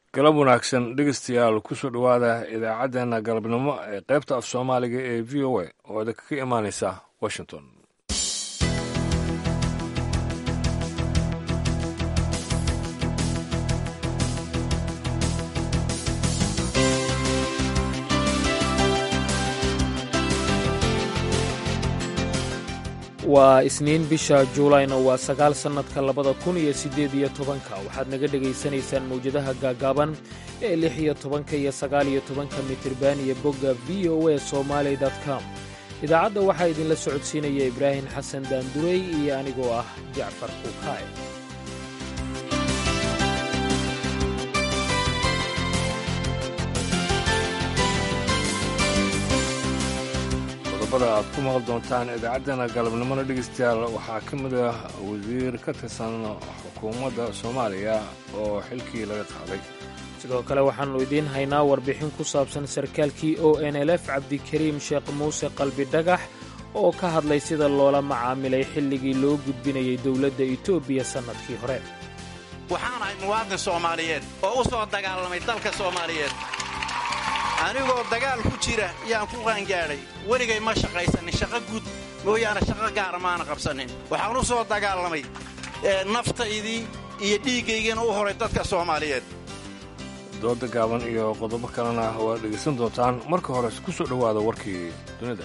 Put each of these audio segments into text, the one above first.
galab wanaagsan dhegeystayaal kusoo dhowaada idaacaddeenna galabnimo ee qaybta af soomaaliga ee v o a oo idinka ka imaaneysa washington waa isniin bisha juulayna waa sagaal sannadka labada kun iyo siddeed iyo tobanka waxaad naga dhegaysanaysaan mawjadaha gaagaaban ee lix iyo tobanka iyo sagaal iyo tobanka mitirban iyo bogga v o a somaali com idaacadda waxaa idinla socodsiinaya ibraahim xasan daandurey iyo anigoo ah jacfar kuukaaye qodobada aad ku maqli doontaan idaacaddeenna galabnimona dhegeystayaal waxaa ka mid ah wasiir ka tirsan xukuumadda soomaaliya oo xilkii laga qaaday sidoo kale waxaannu idiin haynaa warbixin ku saabsan sarkaalkii o n l f cabdikariim sheekh muuse qalbi dhagax oo ka hadlay sida loola macaamilay xilligii loo gudbinayay dowladda etoobiya sannadkii hore waxaan ahay muwaadin soomaaliyeed oo u soo dagaalamay dalka soomaaliyeed anigoo dagaal ku jira yaan ku qaangaadhay weligay ma shaqaysanin shaqo guud mooyaane shaqo gaara maana qabsanin waxaan u soo dagaalamay naftaydii iyo dhiiggaygiina u horay dadka soomaaliyeed dooda gaaban iyo qodobo kalena waad dhegaysan doontaan marka hore ku soo dhowaada warkii dunida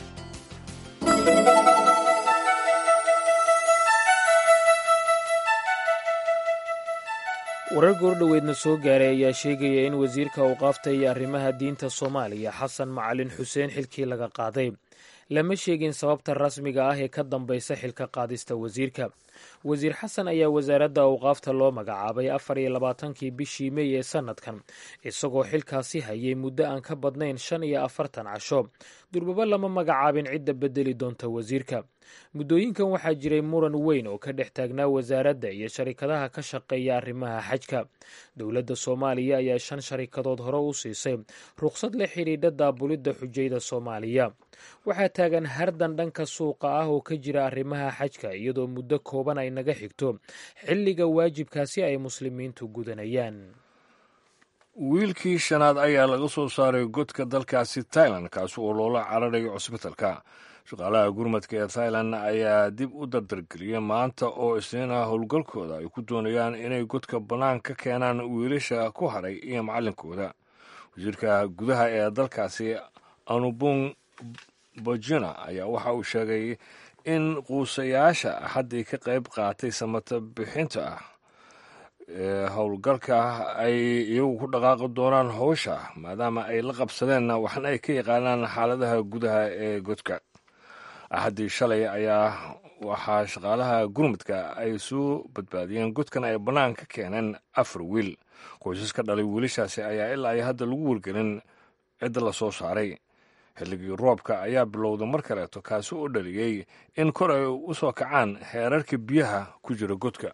warar goordhoweedna soo gaaray ayaa sheegaya in wasiirka awqaafta iyo arrimaha diinta soomaaliya xasan macalin xuseen xilkii laga qaaday lama sheegin sababta rasmiga ah ee ka dambaysa xilka qaadista wasiirka wasiir xasan ayaa wasaaradda awqaafta loo magacaabay afar iyo labaatankii bishii mey ee sannadkan isagoo xilkaasi hayay muddo aan ka badnayn shan iyo afartan casho durbaba lama magacaabin cidda bedeli doonta wasiirka muddooyinkan waxaa jiray muran weyn oo ka dhex taagnaa wasaaradda iyo sharikadaha ka shaqeeya arrimaha xajka dowladda soomaaliya ayaa shan sharikadood hore u siisay rukhsad la xidhiidha daabulidda xujayda soomaaliya waxaa taagan hardan dhanka suuqa ah oo ka jira arrimaha xajka iyadoo muddo kooban ay naga xigto xilliga waajibkaasi ay muslimiintu gudanayaan wiilkii shanaad ayaa laga soo saaray godka dalkaasi tailan kaasi oo loola cararayo cusbitalka shaqaalaha gurmadka ee thailand ayaa dib u dardargeliyay maanta oo isniina howlgalkooda ay ku doonayaan inay godka bannaan ka keenaan wiilasha ku hadhay iyo macallinkooda wasiirka gudaha ee dalkaasi anubung bojina ayaa waxa uu sheegay in quusayaasha axaddii ka qayb qaatay samata bixinta ah ee howlgalka ay iyagu ku dhaqaaqi doonaan howsha maadaama ay la qabsadeen waxna ay ka yaqaanaan xaaladaha gudaha ee godka axaddii shalay ayaa waxaa shaqaalaha gurmudka ay soo badbaadiyeen godkan ay bannaan ka keeneen afar wiil qoysas ka dhalay wiilashaasi ayaa ilaa ay hadda lagu wargelin cidda la soo saaray xilligii roobka ayaa bilowday mar kaleeto kaasi oo dhaliyey in kor ay u soo kacaan heerarka biyaha ku jira godka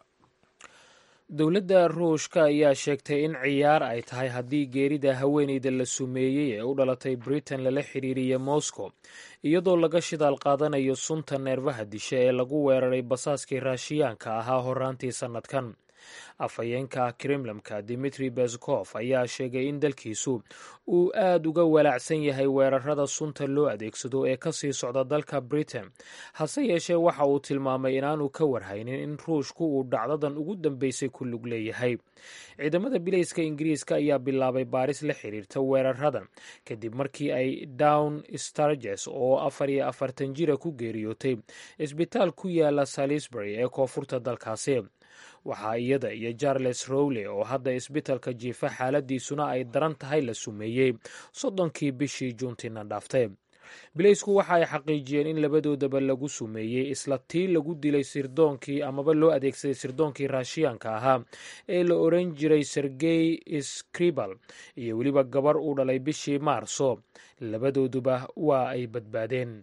dowladda ruushka ayaa sheegtay in ciyaar ay tahay haddii geerida haweeneyda la sumeeyey ee u dhalatay britain lala xiriiriya moscow iyadoo laga shidaal qaadanayo sunta neerfaha disha ee lagu weeraray basaaskii raashiyaanka ahaa horaantii sannadkan afhayeenka kremlamka dimitri beskof ayaa sheegay in dalkiisu uu aad uga walaacsan yahay weerarada sunta loo adeegsado ee kasii socda dalka britain hase yeeshee waxa uu tilmaamay inaanu ka warhaynin in ruushku uu dhacdadan ugu dambeysay ku lug leeyahay ciidamada bilayska ingiriiska ayaa bilaabay baaris la xiriirta weeraradan kadib markii ay down starges oo afar iyo afartan jira ku geeriyootay isbitaal ku yaala salisbury ee koonfurta dalkaasi waxaa iyada iyo charles rowley oo hadda isbitalka jiifa xaaladiisuna ay daran tahay la sumeeyey soddonkii bishii juuntiina dhaaftay bilaysku waxa ay xaqiijiyeen in labadoodaba lagu sumeeyey isla tii lagu dilay sirdoonkii amaba loo adeegsaday sirdoonkii raashiyaanka ahaa ee la oran jiray sergey skribal iyo weliba gabar uu dhalay bishii maarso labadooduba waa ay badbaadeen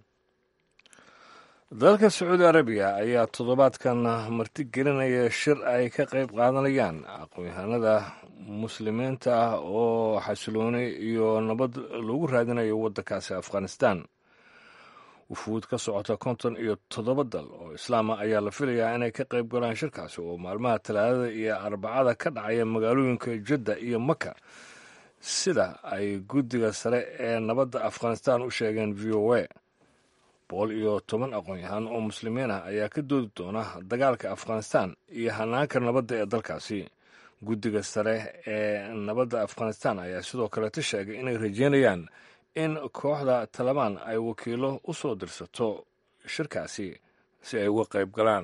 dalka sacuudi arabiya ayaa toddobaadkan martigelinaya shir ay ka qayb qaadanayaan aqoon-yahanada muslimiinta ah oo xasilooni iyo nabad lagu raadinayo waddankaasi afghanistan wufuud ka socota konton iyo toddoba dal oo islaama ayaa la filayaa inay ka qayb galaan shirkaasi oo maalmaha talaadada iyo arbacada ka dhacaya magaalooyinka jadda iyo maka sida ay guddiga sare ee nabadda afghanistan u sheegeen v o a boqol iyo toban aqoon-yahaan oo muslimiin ah ayaa ka doodi doona dagaalka afghanistan iyo hanaanka nabadda ee dalkaasi guddiga sare ee nabadda afghanistan ayaa sidoo kaleeta sheegay inay rajeynayaan in kooxda talabaan ay wakiilo u soo dirsato shirkaasi si ay uga qayb galaan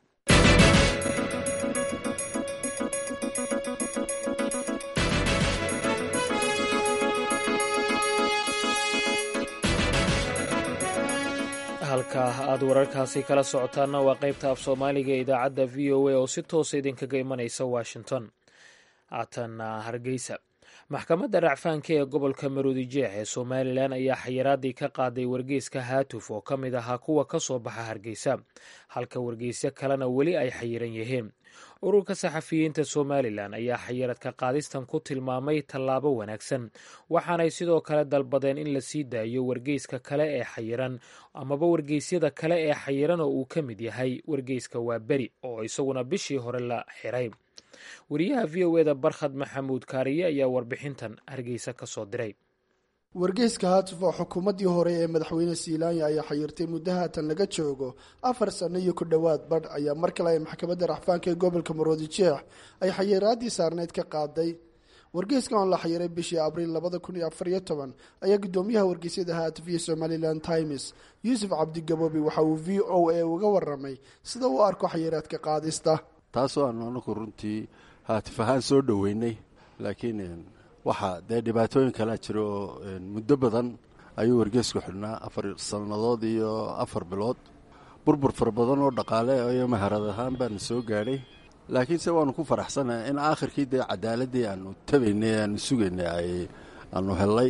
halka aad wararkaasi kala socotaanna waa qaybta af soomaaliga ee idaacadda v o a oo si toosa idinkaga imanaysa washington haatan hargeysa maxkamadda racfaanka ee gobolka maroodi jeex ee somalilan ayaa xayiraadii ka qaaday wargeyska haatuf oo ka mid ahaa kuwa ka soo baxa hargeysa halka wargeysyo kalena weli ay xayiran yihiin ururka saxafiyiinta somalilan ayaa xayiradka qaadistan ku tilmaamay tallaabo wanaagsan waxaanay sidoo kale dalbadeen in la sii daayo wargeyska kale ee xayiran amaba wargeysyada kale ee xayiran oo uu ka mid yahay wargeyska waaberi oo isaguna bishii hore la xiray wariyaha v o eda barkhad maxamuud kaariye ayaa warbixintan hargeysa ka soo diray wargeyska haatuf oo xukuumaddii hore ee madaxweyne siilaanya ayaa xayirtay muddo haatan laga joogo afar sanno iyo ku dhowaad badh ayaa mar kale ay maxkamadda raxfaanka ee gobolka maroodi jeex ay xayiraadii saarneyd ka qaaday wargeyskan oo la xayiray bishii abriil labada kun iyo afar iyo toban ayaa guddoomiyaha wargeysyada haatuf iyo somalilan times yuusuf cabdigaboobi waxa uu v o a uga waramay sida uu arko xayiraadka qaadista taasoo aanu anaku runtii haatif ahaan soo dhoweynay laakiin waxaa dee dhibaatooyin kalaa jira oo muddo badan ayuu wargeysku xidhnaa afar sannadood iyo afar bilood burbur fara badan oo dhaqaale iyo maharad ahaan baana soo gaadhay laakiinse waanu ku faraxsanahay in aakhirkii dee cadaaladii aanu tabaynay aanu sugaynay ay aanu hellay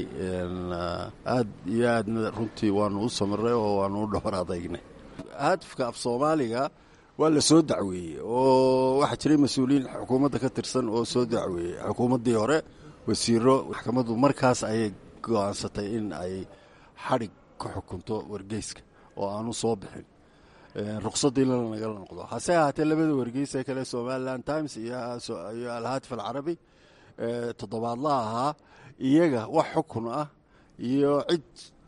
aad iyo aadna runtii waanu u samiray oo waanu u dhowr adagnay haatifka af soomaaliga waa la soo dacweeyey oo waxaa jiray mas-uuliyiin xukuumadda ka tirsan oo soo dacweeyey xukuumaddii hore wasiiro maxkamaddu markaas ayay go-aansatay in ay xadhig ka xukunto wargeyska oo aanu soo bixin ruqsadiina lanagala noqdo hase ahaatee labada wargeys ee kale somalilan times iyo alhaatif alcarabi toddobaadlaha ahaa iyaga wax xukun ah iyo cid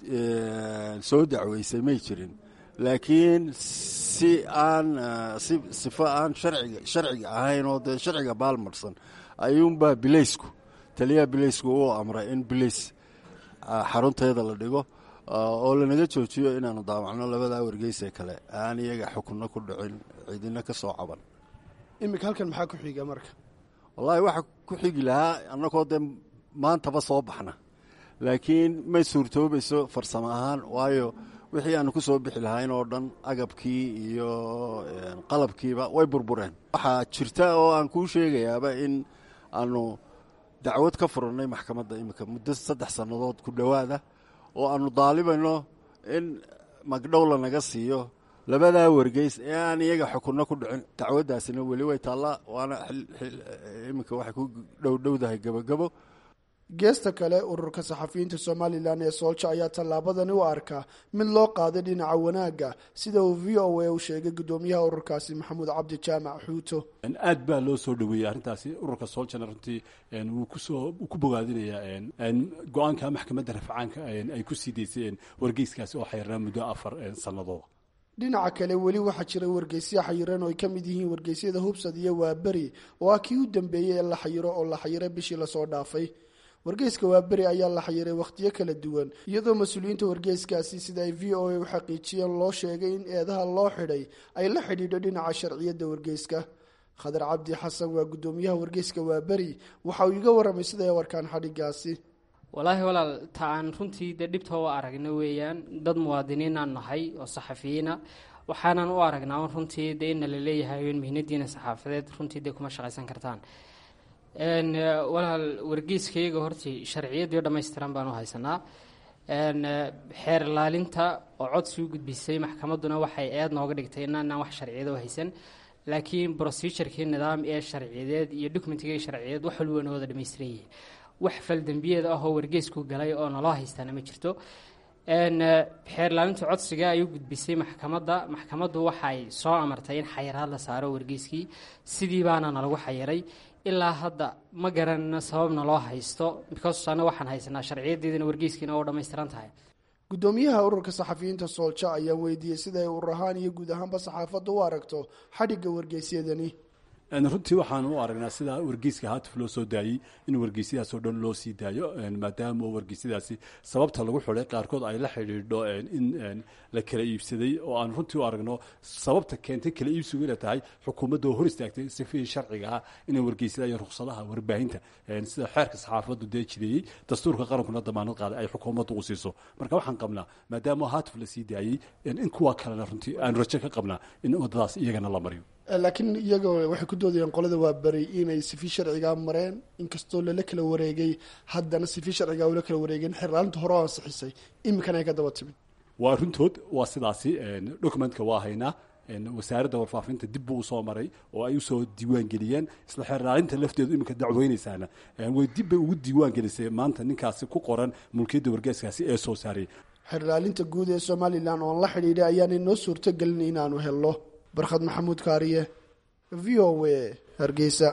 soo dacweysay may jirin laakiin si aan si sifo aan sharciga sharciga ahayn oo dee sharciga baalmarsan ayuunbaa bilaysku taliyaha bilaysku uu amray in bilays xarunteeda la dhigo oo lanaga joojiyo inaanu daawacno labadaa wargeysee kale aan iyaga xukunno ku dhicin cidina ka soo caban iminka halkan maxaa ku xiga marka wallaahi waxa ku xigi lahaa annagoo dee maantaba soo baxna laakiin may suurtoobayso farsamo ahaan waayo wixii aanu ku soo bixi lahayn oo dhan agabkii iyo qalabkiiba way burbureen waxaa jirta oo aan kuu sheegayaaba in aanu dacwad ka furannay maxkamadda iminka muddo saddex sannadood ku dhowaada oo aanu daalibayno in magdhow lanaga siiyo labadaa wargeys ee aan iyaga xukunno ku dhicin dacwaddaasina weli way taallaa waana iminka waxay ku dhowdhowdahay gebogebo geesta kale ururka saxafiyiinta somalilan ee soolja ayaa tallaabadani u arkaa mid loo qaaday dhinaca wanaagga sida uu v o a u sheegay guddoomiyaha ururkaasi maxamuud cabdi jaamac xuuto aad baa loo soo dhoweeyey arrintaasi ururka sooljana runtii wuu kusoo ku bogaadinayaa go-aanka maxkamadda rafcaanka ay ku sii daysay wargeyskaasi oo xayrnaa muddo afar sannadood dhinaca kale weli waxaa jira wargeysyo xayiran oo ay ka mid yihiin wargeysyada hubsad iyo waaberi oo ah kii u dambeeyey ee la xayiro oo la xayiray bishii lasoo dhaafay wargeyska waaberi ayaa la xayiray wakhtiyo kala duwan iyadoo mas-uuliyiinta wargeyskaasi sida ay v o a u xaqiijiyeen loo sheegay in eedaha loo xidhay ay la xidhiidho dhinaca sharciyadda wargeyska khadar cabdi xasan waa guddoomiyaha wargeyska waaberi waxa uu iga warramay siday warkaan xadhigaasi walaahi walaal ta aan runtii dee dhibta u aragna weeyaan dad muwaadiniinaan nahay oo saxafiyiina waxaanan u aragnaa un runtii dee ina la leeyahay in mihnadiina saxaafadeed runtii dee kuma shaqaysan kartaan walaal wargeyskayga hortii sharciyadii dhammaystiran baan u haysanaa xeer ilaalinta oo codsi u gudbisay maxkamadduna waxay eed nooga dhigtay inaanaan wax sharciyada u haysan laakiin procedurkii nidaam ee sharciyadeed iyo documentigii sharciyadeed wax walba noo wada dhamaystiran yihiin wax faldembiyeed ah oo wargeysku galay oo naloo haystaana ma jirto xeerlaalinta codsiga ay u gudbisay maxkamadda maxkamaddu waxay soo amartay in xayiraad la saaro wargeyskii sidii baana nalagu xayiray ilaa hadda ma garanno sababna loo haysto because anna waxaan haysanaa sharciyadeedina wargeyskiina oo dhammaystiran tahay guddoomiyaha ururka saxafiyiinta soolja ayaa weydiiyey sida ay urur ahaan iyo guud ahaanba saxaafadda u aragto xadhigga wargeysyadani runtii waxaan u aragnaa sida wargeyska haatif loo soo daayey in wargeysyadaasoo dhan loo sii daayo maadaama wargeysyadaasi sababta lagu xulay qaarkood ay la xidhiidho in la kala iibsaday oo aan runtii u aragno sababta keentay kala iibsigu inay tahay xukuumadda oo hor istaagtay sifihii sharciga ah inay wargeysada iyo ruksadaha warbaahinta sida xeerka saxaafaddu dee jireeyey dastuurka qarankuna damaanad qaaday ay xukuumaddu u siiso marka waxaan qabnaa maadaama haatif la sii daayey in kuwa kalena runtii aan rajo ka qabnaa in waddadaas iyagana la mariyo laakiin iyaga waxay ku doodayaan qolada waa beri inay sifi sharcigaa mareen inkastoo lala kala wareegay haddana sifi sharcigaa ula kala wareegeen xerlaalinta hore oo ansixisay iminkana ay ka daba timid waa runtood waa sidaasi documentka waa haynaa wasaaradda warfaafinta dib buu usoo maray oo ay usoo diiwaan geliyeen isla xeerlaalinta lafteedu iminka dacweynaysaana way dib bay ugu diiwaan gelisay maanta ninkaasi ku qoran mulkiyadda wargeeskaasi ee soo saaray xerlaalinta guud ee somalilan oon la xidhiidhay ayaanay noo suurtogelin inaanu helno barkhad maxamuud kaariye v o w hargeysa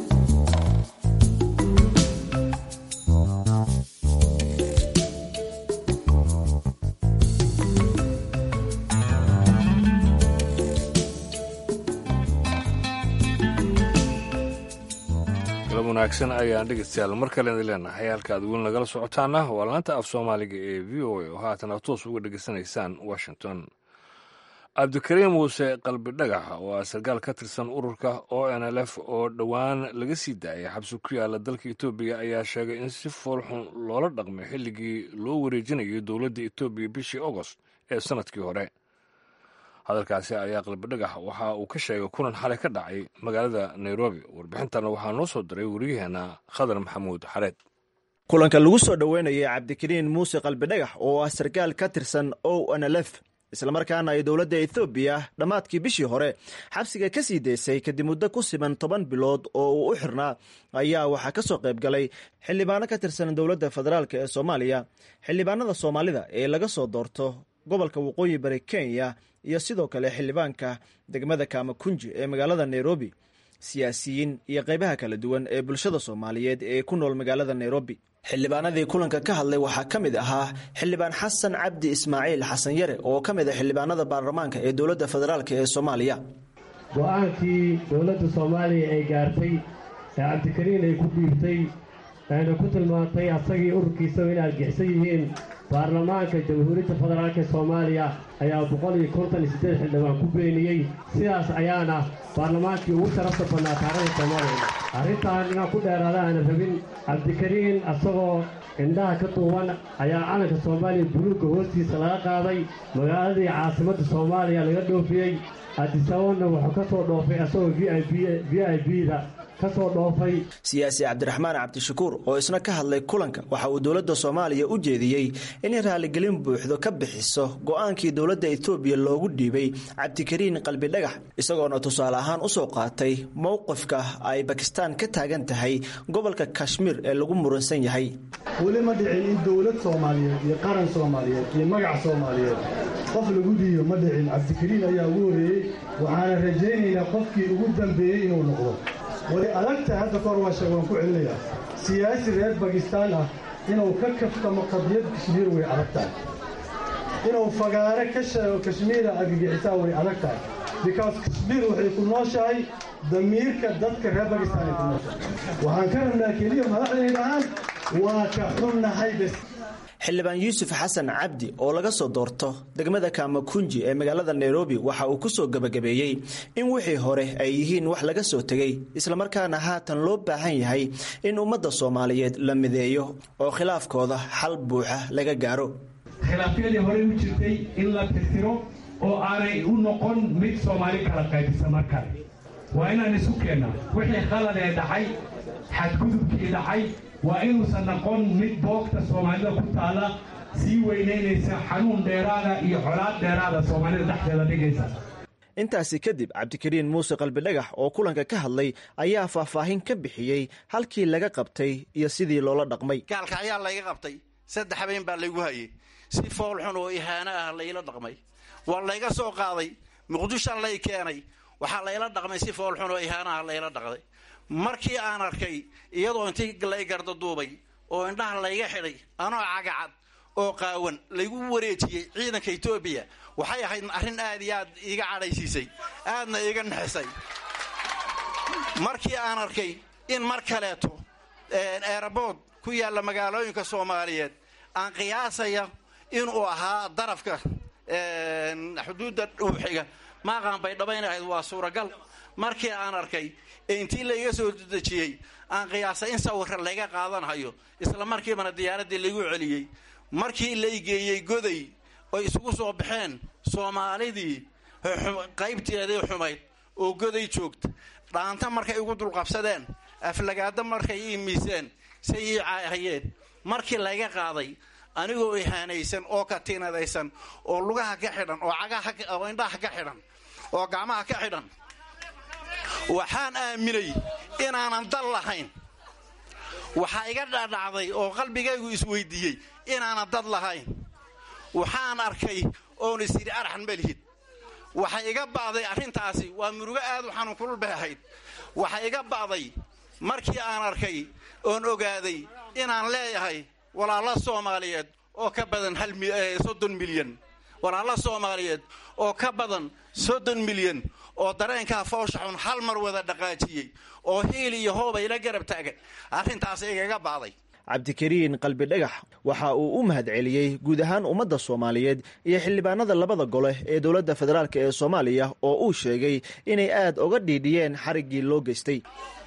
galab wanaagsan ayaan dhegeystayaal mar kale idin leenahay halka aad weli nagala socotaana waa laanta af soomaaliga ee v o a oo haatan aad toos uga dhegeysanaysaan washington cabdikariim muuse qalbi dhagax oo ah sarkaal ka tirsan ururka o n l f oo dhowaan laga sii daayay xabsi ku yaala dalka etoobiya ayaa sheegay in si foolxun loola dhaqmay xilligii loo wareejinayay dowladda etoobiya bishii agost ee sannadkii hore hadalkaasi ayaa qalbi dhagax waxa uu ka sheegay kulan xalay ka dhacay magaalada nairobi warbixintana waxaa noo soo diray wariyaheenna khadar maxamuud xareed kulanka lagu soo dhoweynayay cabdikariin muuse qalbidhagax oo ah sarkaal ka tirsan o n l f islamarkaana ay dowladda ethoobiya dhammaadkii bishii hore xabsiga ka sii daysay kadib muddo ku siman toban bilood oo uu u xirnaa ayaa waxaa ka soo qayb galay xildhibaano ka tirsan dowladda federaalk ee soomaaliya xildhibaanada soomaalida ee laga soo doorto gobolka waqooyi bari kenya iyo sidoo kale xildhibaanka degmada kaamakunji ee magaalada nairobi siyaasiyiin iyo qaybaha kala duwan ee bulshada soomaaliyeed ee ku nool magaalada nairobi xildhibaanadii kulanka ka hadlay waxaa ka mid ahaa xildhibaan xasan cabdi ismaaciil xasan yare oo ka mid ah xildhibaanada baarlamaanka ee dowladda federaalk ee soomaaliya go-aankii dowladda soomaaliya ay gaartay ee cabdikariin ay ku dhiibtay ayna ku tilmaantay asagii ururkiisaba in argixsan yihiin baarlamaanka jamhuuriyadda federaalk ee soomaaliya ayaa boqol iyo konton iyo siddeed xildhibaan ku beeniyey sidaas ayaana baarlamaankii ugu sharafta badnaa taarikhda soomaaliya arrintan inaan ku dheeraada aanan rabin cabdikariin asagoo indhaha ka duuban ayaa calanka soomaaliya buluugga hoostiisa laga qaaday magaaladii caasimadda soomaaliya laga dhoofiyey adisababna wuxuu ka soo dhoofay asagoo v i v i b da siyaasi cabdiraxmaan cabdishakuur oo isna ka hadlay kulanka waxa uu dowladda soomaaliya u jeediyey inay raaligelin buuxdo ka bixiso go-aankii dowladda etoobiya loogu dhiibay cabdikariin qalbidhagax isagoona tusaale ahaan usoo qaatay mowqifka ay bakistaan ka taagan tahay gobolka kashmiir ee lagu muransan yahay weli ma dhicin in dowlad soomaaliyeed iyo qaran soomaaliyeed iyo magac soomaaliyeed qof lagu dhiibo ma dhicin cabdikariin ayaa ugu horreeyey waxaana rajaynaynaa qofkii ugu dambeeyey inuu noqdo way adagtahay hadda kahor waa sheeg waan ku celinayaa siyaasi reer bakistaan ah inuu ka kaftamo qadiyad kashmiir way adag tahay inuu fagaare ka sheego kashmiira argagixisaa way adag tahay bikaas kashmiir waxay ku nooshahay damiirka dadka reer bakistaan ay ku nooshahay waxaan ka rabnaa keliya madaxdaydahaan waa ka xunnahay bes xildhibaan yuusuf xasan cabdi oo laga soo doorto degmada kaamakunji ee magaalada nairobi waxa uu ku soo gebagabeeyey in wixii hore ay yihiin wax laga soo tegey islamarkaana haatan loo baahan yahay in ummadda soomaaliyeed la mideeyo oo khilaafkooda xal buuxa laga gaaro khilaafyadii horey u jirtay in la tirtiro oo aanay u noqon mid soomaali kala qaybisa mar kale waa inaan isu keennaa wixii khalad ee dhacay xadgudubkii dhacay waa inuusan noqon mid boogta soomaalida ku taalla sii weynaynaysa xanuun dheeraada iyo colaad dheeraada soomaalida dhexdeeda dhigaysa intaasi kadib cabdikariin muuse qalbidhagax oo kulanka ka hadlay ayaa faahfaahin ka bixiyey halkii laga qabtay iyo sidii loola dhaqmay gaalka ayaa layga qabtay saddex habeen baa laygu hayay si foolxun oo ihaano ah layla dhaqmay waa layga soo qaaday muqdisho lay keenay waxaa layla dhaqmay si foolxun oo ihaano ah layla dhaqday markii aan arkay iyadoo intii lay gardaduubay oo indhaha layga xidhay anoo cagacad oo qaawan laygu wareejiyey ciidanka etoobiya waxay ahayd arrin aad iyo aad iiga cadhaysiisay aadna iiga nexisay markii aan arkay in mar kaleeto eerabood ku yaalla magaalooyinka soomaaliyeed aan qiyaasaya inuu ahaa darafka xuduudda dhuuxiga maaqaan bay dhabayn ahayd waa suuragal markii aan arkay ee intii layga soo dejiyey aan qiyaasay in sawirka layga qaadanhayo isla markiibana diyaaraddii laygu celiyey markii lay geeyey goday oy isugu soo baxeen soomaalidii qaybteedii xumayd oo goday joogta dhaanta markay igu dulqabsadeen aflagaado markay ii miiseen say ii caahayeen markii layga qaaday anigoo ihaanaysan oo katiinadaysan oo lugaha ka xidhan oo indhaha ka xidhan oo gacmaha ka xidhan waxaan aaminay inaanan dal lahayn waxaa iga dhadhacday oo qalbigaygu isweydiiyey inaanan dad lahayn waxaan arkay oon isyidhi araxan malihid waxay iga ba'day arrintaasi waa murugo aad u xanuun kulul bay ahayd waxay iga ba'day markii aan arkay oon ogaaday inaan leeyahay walaalo soomaaliyeed oo ka badan soddon milyan walaalo soomaaliyeed oo ka badan soddon milyan oo dareenkaa foosha xun hal mar wada dhaqaajiyey oo hiil iyo hoobay la garab taagan arrintaas igaga ba'day cabdikariin qalbi dhagax waxa uu u mahadceliyey guud ahaan ummadda soomaaliyeed iyo xildhibaanada labada gole ee dowladda federaalk ee soomaaliya oo uu sheegay inay aad uga dhiidhiyeen xariggii loo geystay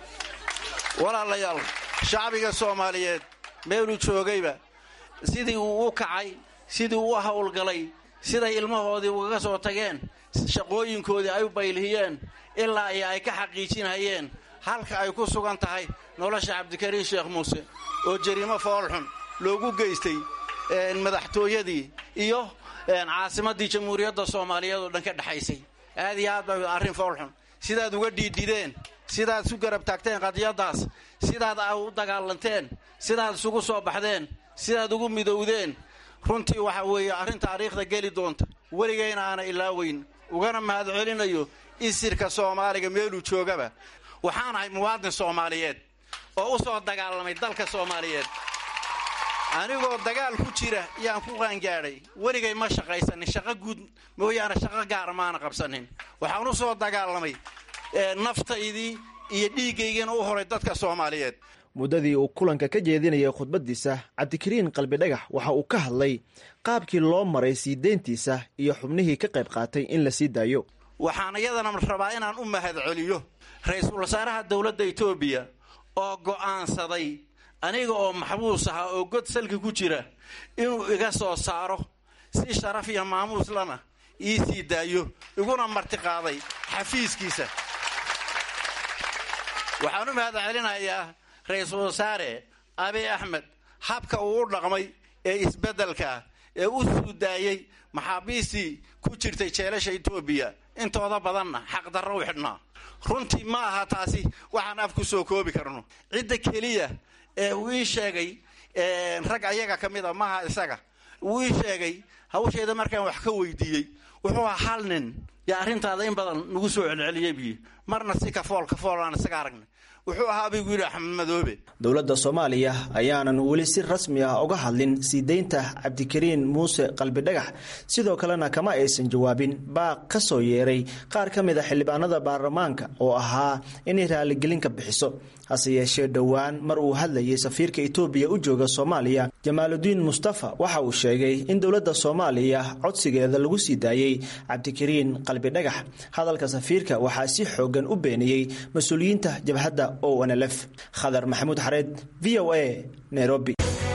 walaalayaal shacbiga soomaaliyeed meeluu joogayba sidii uu u kacay sidii uu u howlgalay siday ilmahoodii ugaga soo tageen shaqooyinkoodii ay u baylhiyeen ilaa iyo ay ka xaqiijinhayeen halka ay ku sugan tahay nolosha cabdikariin sheekh muuse oo jariimo foolxun loogu geystay madaxtooyadii iyo caasimaddii jamhuuriyadda soomaaliyeed oo dhan ka dhexaysay aad iyo aad ba arrin foolxun sidaad uga dhiidhideen sidaad isu garab taagteen qadiyaddaas sidaad u dagaalanteen sidaad isugu soo baxdeen sidaad ugu midowdeen runtii waxa weeye arrin taariikhda geli doonta weligayna aana ilaaweyn ugana mahadcelinayo isirka soomaaliga meeluu joogaba waxaan ahay muwaadin soomaaliyeed oo u soo dagaalamay dalka soomaaliyeed anigoo dagaal ku jira yaan ku qaangaadhay weligay ma shaqaysanin shaqo guud mooyaane shaqo gaara maana qabsanin waxaan u soo dagaalamay naftaydii iyo dhiiggaygiina u horay dadka soomaaliyeed muddadii uu kulanka ka jeedinayay khudbaddiisa cabdikariin qalbi dhagax waxa uu ka hadlay qaabkii loo maray sii deyntiisa iyo xubnihii ka qayb qaatay in la sii daayo waxaan iyadana rabaa inaan u mahadceliyo ra-iisul wasaaraha dowladda etoobiya oo go'aansaday aniga oo maxbuus ahaa oo god salka ku jira inuu iga soo saaro si sharaf iyo maamuuslana ii sii daayo iguna martiqaaday xafiiskiisa waxaan u mahadcelinayaa ra-iisul wasaare abiy axmed habka uu u dhaqmay ee isbeddelka ee u suu daayey maxaabiistii ku jirtay jeelasha etoobiya intooda badanna xaqdarro u xidhnaa runtii ma aha taasi waxaan af ku soo koobi karno cidda keliya ee uu ii sheegay rag ayaga ka mid a maaha isaga uu ii sheegay hawsheeda markaan wax ka weydiiyey wuxuu ahaa hal nin yaa arrintaada in badan nagu soo celceliyey biyi marna si kafool kafool aan isaga aragnay wuxuu ahaa baygu yidhi axmed madoobe dowladda soomaaliya ayaanan weli si rasmi ah uga hadlin sii deynta cabdikariin muuse qalbidhagax sidoo kalena kama aysan jawaabin baaq ka soo yeeray qaar ka mid a xildhibaanada baarlamaanka oo ahaa inay raaligelin ka bixiso hase yeeshee dhowaan mar uu hadlayay safiirka etoobiya u jooga soomaaliya jamaaludiin mustafa waxa uu sheegay in dowladda soomaaliya codsigeeda lagu sii daayey cabdikariin qalbidhagax hadalka safiirka waxaa si xoogan u beeniyey mas-uuliyiinta jabhadda o nlf khadar maxamuud xareed v o a nairobi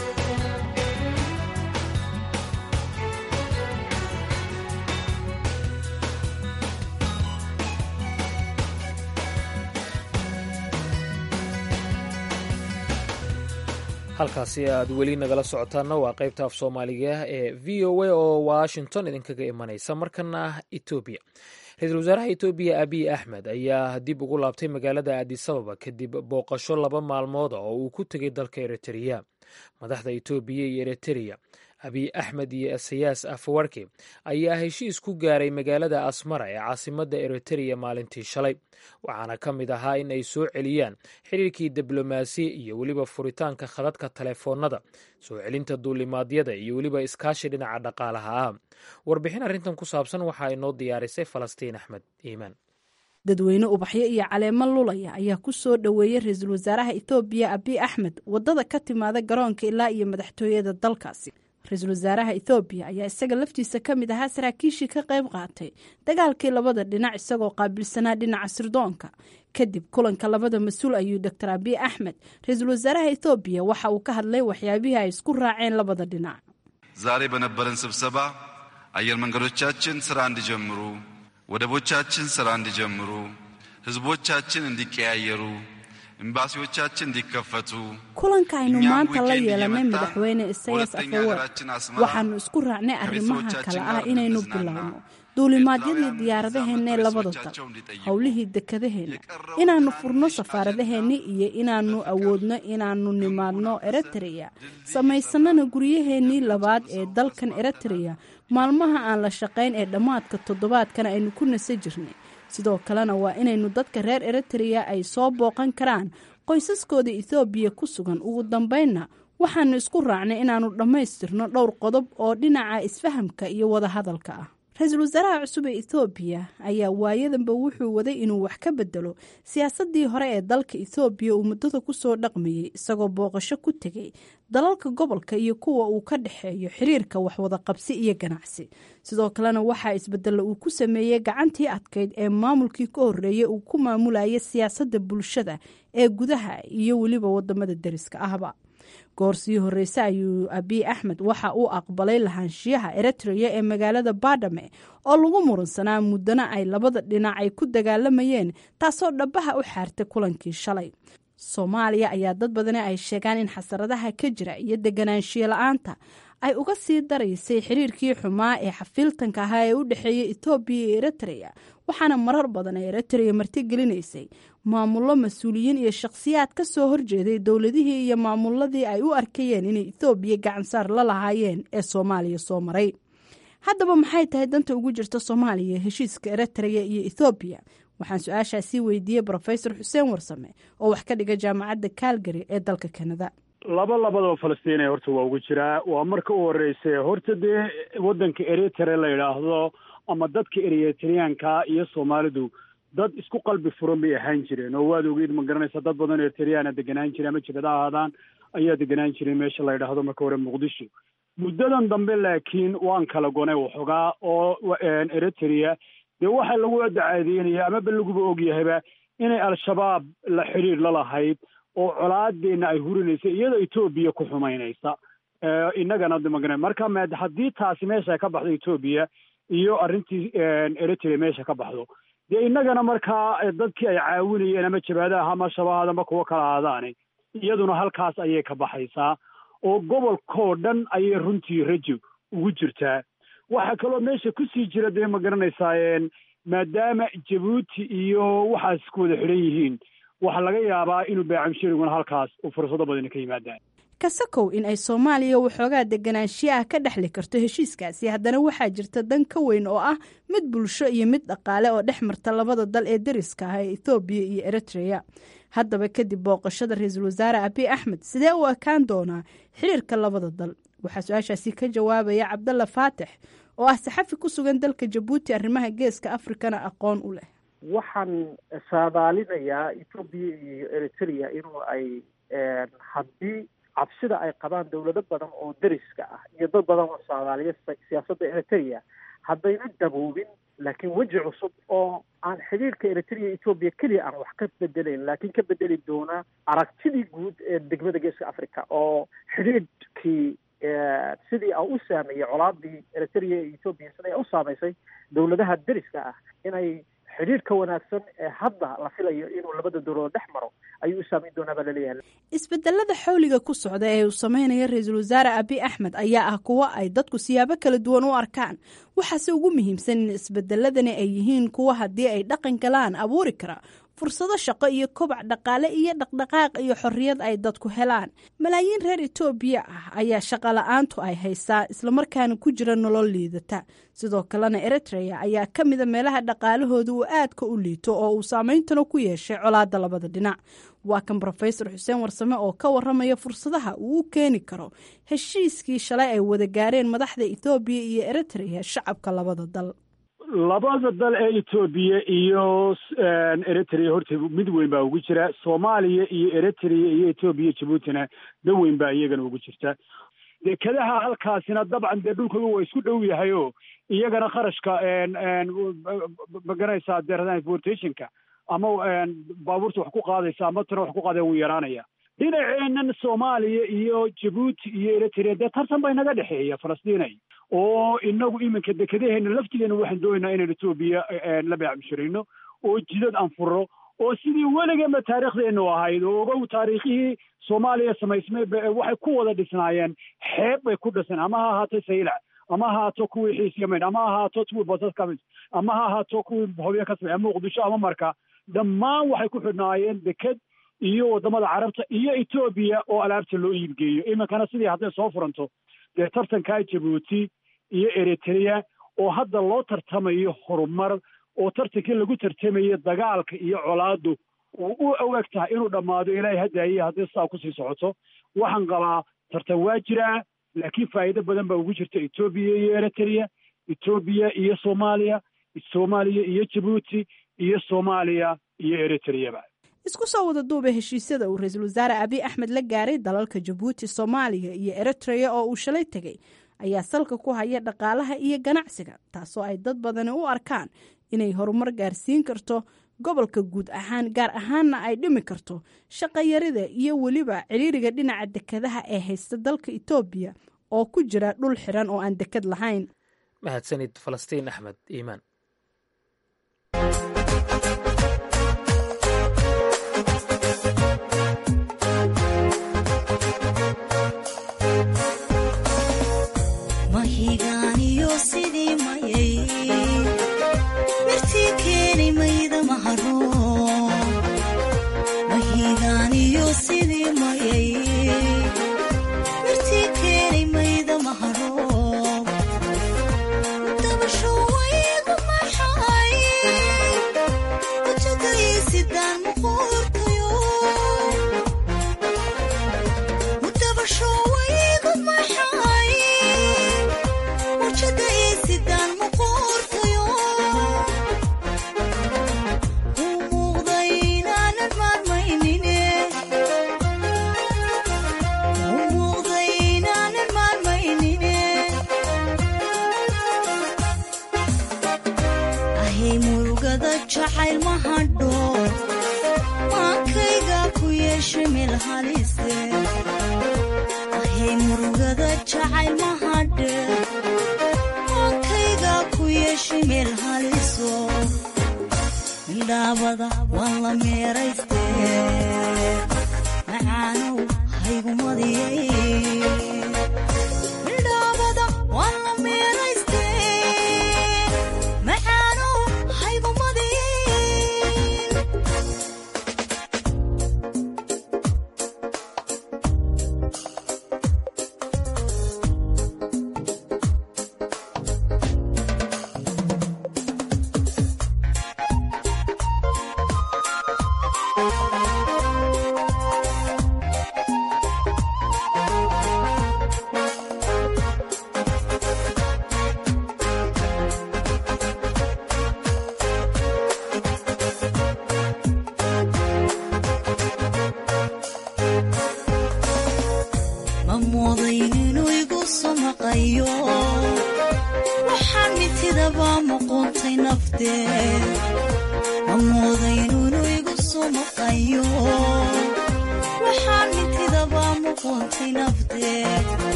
halkaasi aad weli nagala socotaana waa qaybta af soomaaliga ee v o a oo washington idinkaga imanaysa markana etoobiya ra-iisul wasaaraha etoobiya abiy axmed ayaa dib ugu laabtay magaalada adisababa kadib booqasho laba maalmood oo uu ku tegay dalka eritreya madaxda etoobiya iyo eritereya abiy axmed iyo esayaas afawarki ayaa heshiis ku gaaray magaalada asmara ee caasimadda eritreya maalintii shalay waxaana ka mid ahaa in ay soo celiyaan xiriirkii diblomaasi iyo weliba furitaanka khadadka taleefoonada soo celinta duulimaadyada iyo weliba iskaashi dhinaca dhaqaalaha ah warbixin arrintan ku saabsan waxaa inoo diyaarisay falastiin axmed iimaan dadweyne ubaxyo iyo caleemo lulaya ayaa ku soo dhoweeyey ra-iisul wasaaraha ethoobiya abiy axmed waddada ka timaada garoonka ilaa iyo madaxtooyada dalkaasi ra-iisul wasaaraha ethoobiya ayaa isaga laftiisa ka mid ahaa saraakiishii ka qayb qaatay dagaalkii labada dhinac isagoo qaabilsanaa dhinaca sirdoonka kadib kulanka labada mas-uul ayuu doctor abiy axmed ra-iisul wasaaraha ethoobiya waxa uu ka hadlay waxyaabihii ay isku raaceen labada dhinac ዛሬ በነበረን ስብሰባ አየር መንገዶቻችን ስራ እንዲጀምሩ ወደቦቻችን ስራ እንዲጀምሩ ህዝቦቻችን እንዲቀያየሩ ኤምባሲዎቻችን እንዲከፈቱ kulanka aynu maanta la yeelanay madaxweyne isayas afawar waxaanu isku raacnay arrimaha kale ah inaynu bilowno duulimaadyadii diyaaradaheena ee labada dal howlihii dekadaheenna inaannu furno safaaradaheennii iyo inaannu awoodno inaannu nimaadno eritreya samaysanana guryaheennii labaad ee dalkan eritreya maalmaha aan la shaqayn ee dhammaadka toddobaadkana aynu ku nasa jirnay sidoo kalena waa inaynu dadka reer eritreya ay soo booqan karaan qoysaskooda ethoobiya ku sugan ugu dambaynna waxaanu isku raacnay inaannu dhammaystirno dhowr qodob oo dhinaca isfahamka iyo wadahadalka ah ra-iisul wasaaraha cusub ee ethoobiya ayaa waayadanba wuxuu waday inuu wax ka bedelo siyaasadii hore ee dalka ethoobiya uu muddada kusoo dhaqmayey isagoo booqasho ku tegay dalalka gobolka iyo kuwa uu ka dhexeeyo xiriirka waxwada qabsi iyo ganacsi sidoo kalena waxaa isbedelo uu ku sameeyey gacantii adkayd ee maamulkii ka horreeyey uu ku maamulayay siyaasadda bulshada ee gudaha iyo weliba wadamada deriska ahba goor sii horreyse ayuu abiy axmed waxa uu aqbalay lahaanshiyaha eritreya ee magaalada baadhame oo lagu muransanaa muddana ay labada dhinac ay ku dagaalamayeen taasoo dhabaha u xaartay kulankii shalay soomaaliya ayaa dad badani ay sheegaan in xasaradaha ka jira iyo deganaanshiyo la-aanta ay uga sii daraysay xiriirkii xumaa ee xafiiltanka ahaa ee u dhexeeyay etoobiya iyo eritreya waxaana marar badan ee eritreya martigelinaysay maamullo mas-uuliyiin iyo shakhsiyaad ka soo horjeeday dowladihii iyo maamuladii ay u arkayeen inay ethoobiya gacansaar la lahaayeen ee soomaaliya soo maray haddaba maxay tahay danta ugu jirta soomaaliya heshiiska eritreya iyo ethoobiya waxaan su-aashaasii weydiiyey brofesor xuseen warsame oo wax ka dhiga jaamacadda calgary ee dalka kanada laba labadaba falastiina horta waa ugu jiraa waa marka u horreysay horta dee waddanka eritre la yidhaahdo ama dadka eritreyaanka iyo soomaalidu dad isku qalbi furan bay ahaan jireen oo waad ogeyd ma garanaysa dad badan eritriyaana deganaan jire ama jibada ahaadaan ayaa deganaan jiray meesha la yidhaahdo marka hore muqdisho muddadan dambe laakiin waan kala gonay waxoogaa oo eritrea dee waxaa lagu dacadeynaya amaba laguba ogyahayba inay al-shabaab la xidhiir la lahayd oo colaadeena ay hurinaysa iyadoo etoobiya ku xumaynaysa innagana magan marka m haddii taasi meesha ka baxdo etoobiya iyo arrintii eritrea meesha ka baxdo dee innagana markaa dadkii ay caawinayeen ama jabaadaha ama shabahaad ama kuwo kala ahaadaane iyaduna halkaas ayay ka baxaysaa oo gobolkoo dhan ayay runtii rajo ugu jirtaa waxaa kaloo meesha kusii jira dee ma garanaysaa maadaama jabuuti iyo waxaas ku wada xidhan yihiin waxaa laga yaabaa inuu baacamshariguna halkaas uu fursado badani ka yimaadaan kasakow in ay soomaaliya waxoogaa deganaanshiyo ah ka dhexli karto heshiiskaasi haddana waxaa jirta dan ka weyn oo ah mid bulsho iyo mid dhaqaale oo dhex marta labada dal ee deriska ah ee ethoobiya iyo eritreya haddaba kadib booqashada ra-iisul wasaare abiy axmed sidee u ekaan doonaa xiriirka labada dal waxaa su-aashaasi ka jawaabaya cabdalla faatix oo ah saxafi ku sugan dalka jabuuti arrimaha geeska afrikana aqoon u leh waxaan saadaalinayaa ethoobiya iyo eritrea inuu ay haddii cabsida ay qabaan dowlado badan oo deriska ah iyo dad badan oo soomaaliya siyaasadda eritrea haddayna daboobin laakiin weji cusub oo aan xidhiirka eritrea etoobiya keliya aan wax ka bedelayn laakiin ka bedeli doona aragtidii guud ee degmada geeska africa oo xidhiidhkii sidii a u saameeyey colaadii eritrea iyo etoobiya siday u saamaysay dowladaha deriska ah inay xidhiirka wanaagsan ee hadda la filayo inuu labada dowladood dhex maro ayuu u saameyn doonaa baa laleeyahay isbedelada xawliga ku socda ee uu sameynaya ra-iisul wasaare abiy axmed ayaa ah kuwo ay dadku siyaabo kala duwan u arkaan waxaase ugu muhiimsan in isbedeladani ay yihiin kuwo haddii ay dhaqan galaan abuuri kara fursado shaqo iyo kobac dhaqaale iyo dhaqdhaqaaq iyo xorriyad ay dadku helaan malaayiin reer etoobiya ah ayaa shaqa la-aantu ay haysaa islamarkaana ku jira nolol liidata sidoo kalena eritrea ayaa ka mida meelaha dhaqaalahooda uu aadka u liito oo uu saameyntana ku yeeshay colaada labada dhinac waa kan rofesor xuseen warsame oo ka waramaya fursadaha uu u keeni karo heshiiskii shalay ay wada gaareen madaxda ethoobiya iyo eritrea shacabka labada dal labada dal ee etoobiya iyo eritrea horta mid weyn baa ugu jira soomaaliya iyo eritrea iyo etoobiya jabuutina da weyn baa iyagana ugu jirta dekadaha halkaasina dabcan dee dhulkooda waa isku dhow yahay o iyagana kharashka maganaysaa dee transportationka ama baabuurta wax ku qaadaysa ama tana wax ku qaadaya wuu yaraanaya dhinaceennan soomaaliya iyo jabuuti iyo eritrea dee tartan baa inaga dhexeeya falastiinay oo inagu iminka dekadaheena laftigeena waxaan doonaynaa inaan etoobiya la beecmushirayno oo jidad aan furo oo sidii weligeema taariikhdeenu ahayd oo ogow taariikhihii soomaaliya samaysmay waxay ku wada dhisnaayeen xeeb bay ku dhisan ama ha ahaato saylac ama ha ahaato kuwii xiis yamayn ama ha ahaato kuwii basas ka mid ama ha ahaato kuwii hobyo ka samey muqdisho ama marka dhammaan waxay ku xidhnaayeen deked iyo waddamada carabta iyo etoobiya oo alaabta loo iibgeeyo iminkana sidii hadday soo furanto dee tartankaa jabuuti iyo eritrea oo hadda loo tartamayo horumar oo tartankii lagu tartamayo dagaalka iyo colaadu uu u eg tahay inuu dhammaado ilaahay hadaaye haddii sidaa kusii socoto waxaan qabaa tartan waa jiraa laakiin faa'iido badan baa ugu jirta etoobiya iyo eritrea etoobiya iyo soomaaliya soomaaliya iyo jabuuti iyo soomaaliya iyo eritreaba isku soo wada duuba heshiisyada uu ra-iisul wasaare abiy axmed la gaaray dalalka jabuuti soomaaliya iyo eritrea oo uu shalay tegey ayaa salka ku haya dhaqaalaha iyo ganacsiga taasoo ay dad badani u arkaan inay horumar gaarsiin karto gobolka guud ahaan gaar ahaanna ay dhimi karto shaqayarida iyo weliba ciriiriga dhinaca dekadaha ee haysta dalka etoobiya oo ku jira dhul xiran oo aan dekad lahayn mahadsanid falastiin axmed iimaan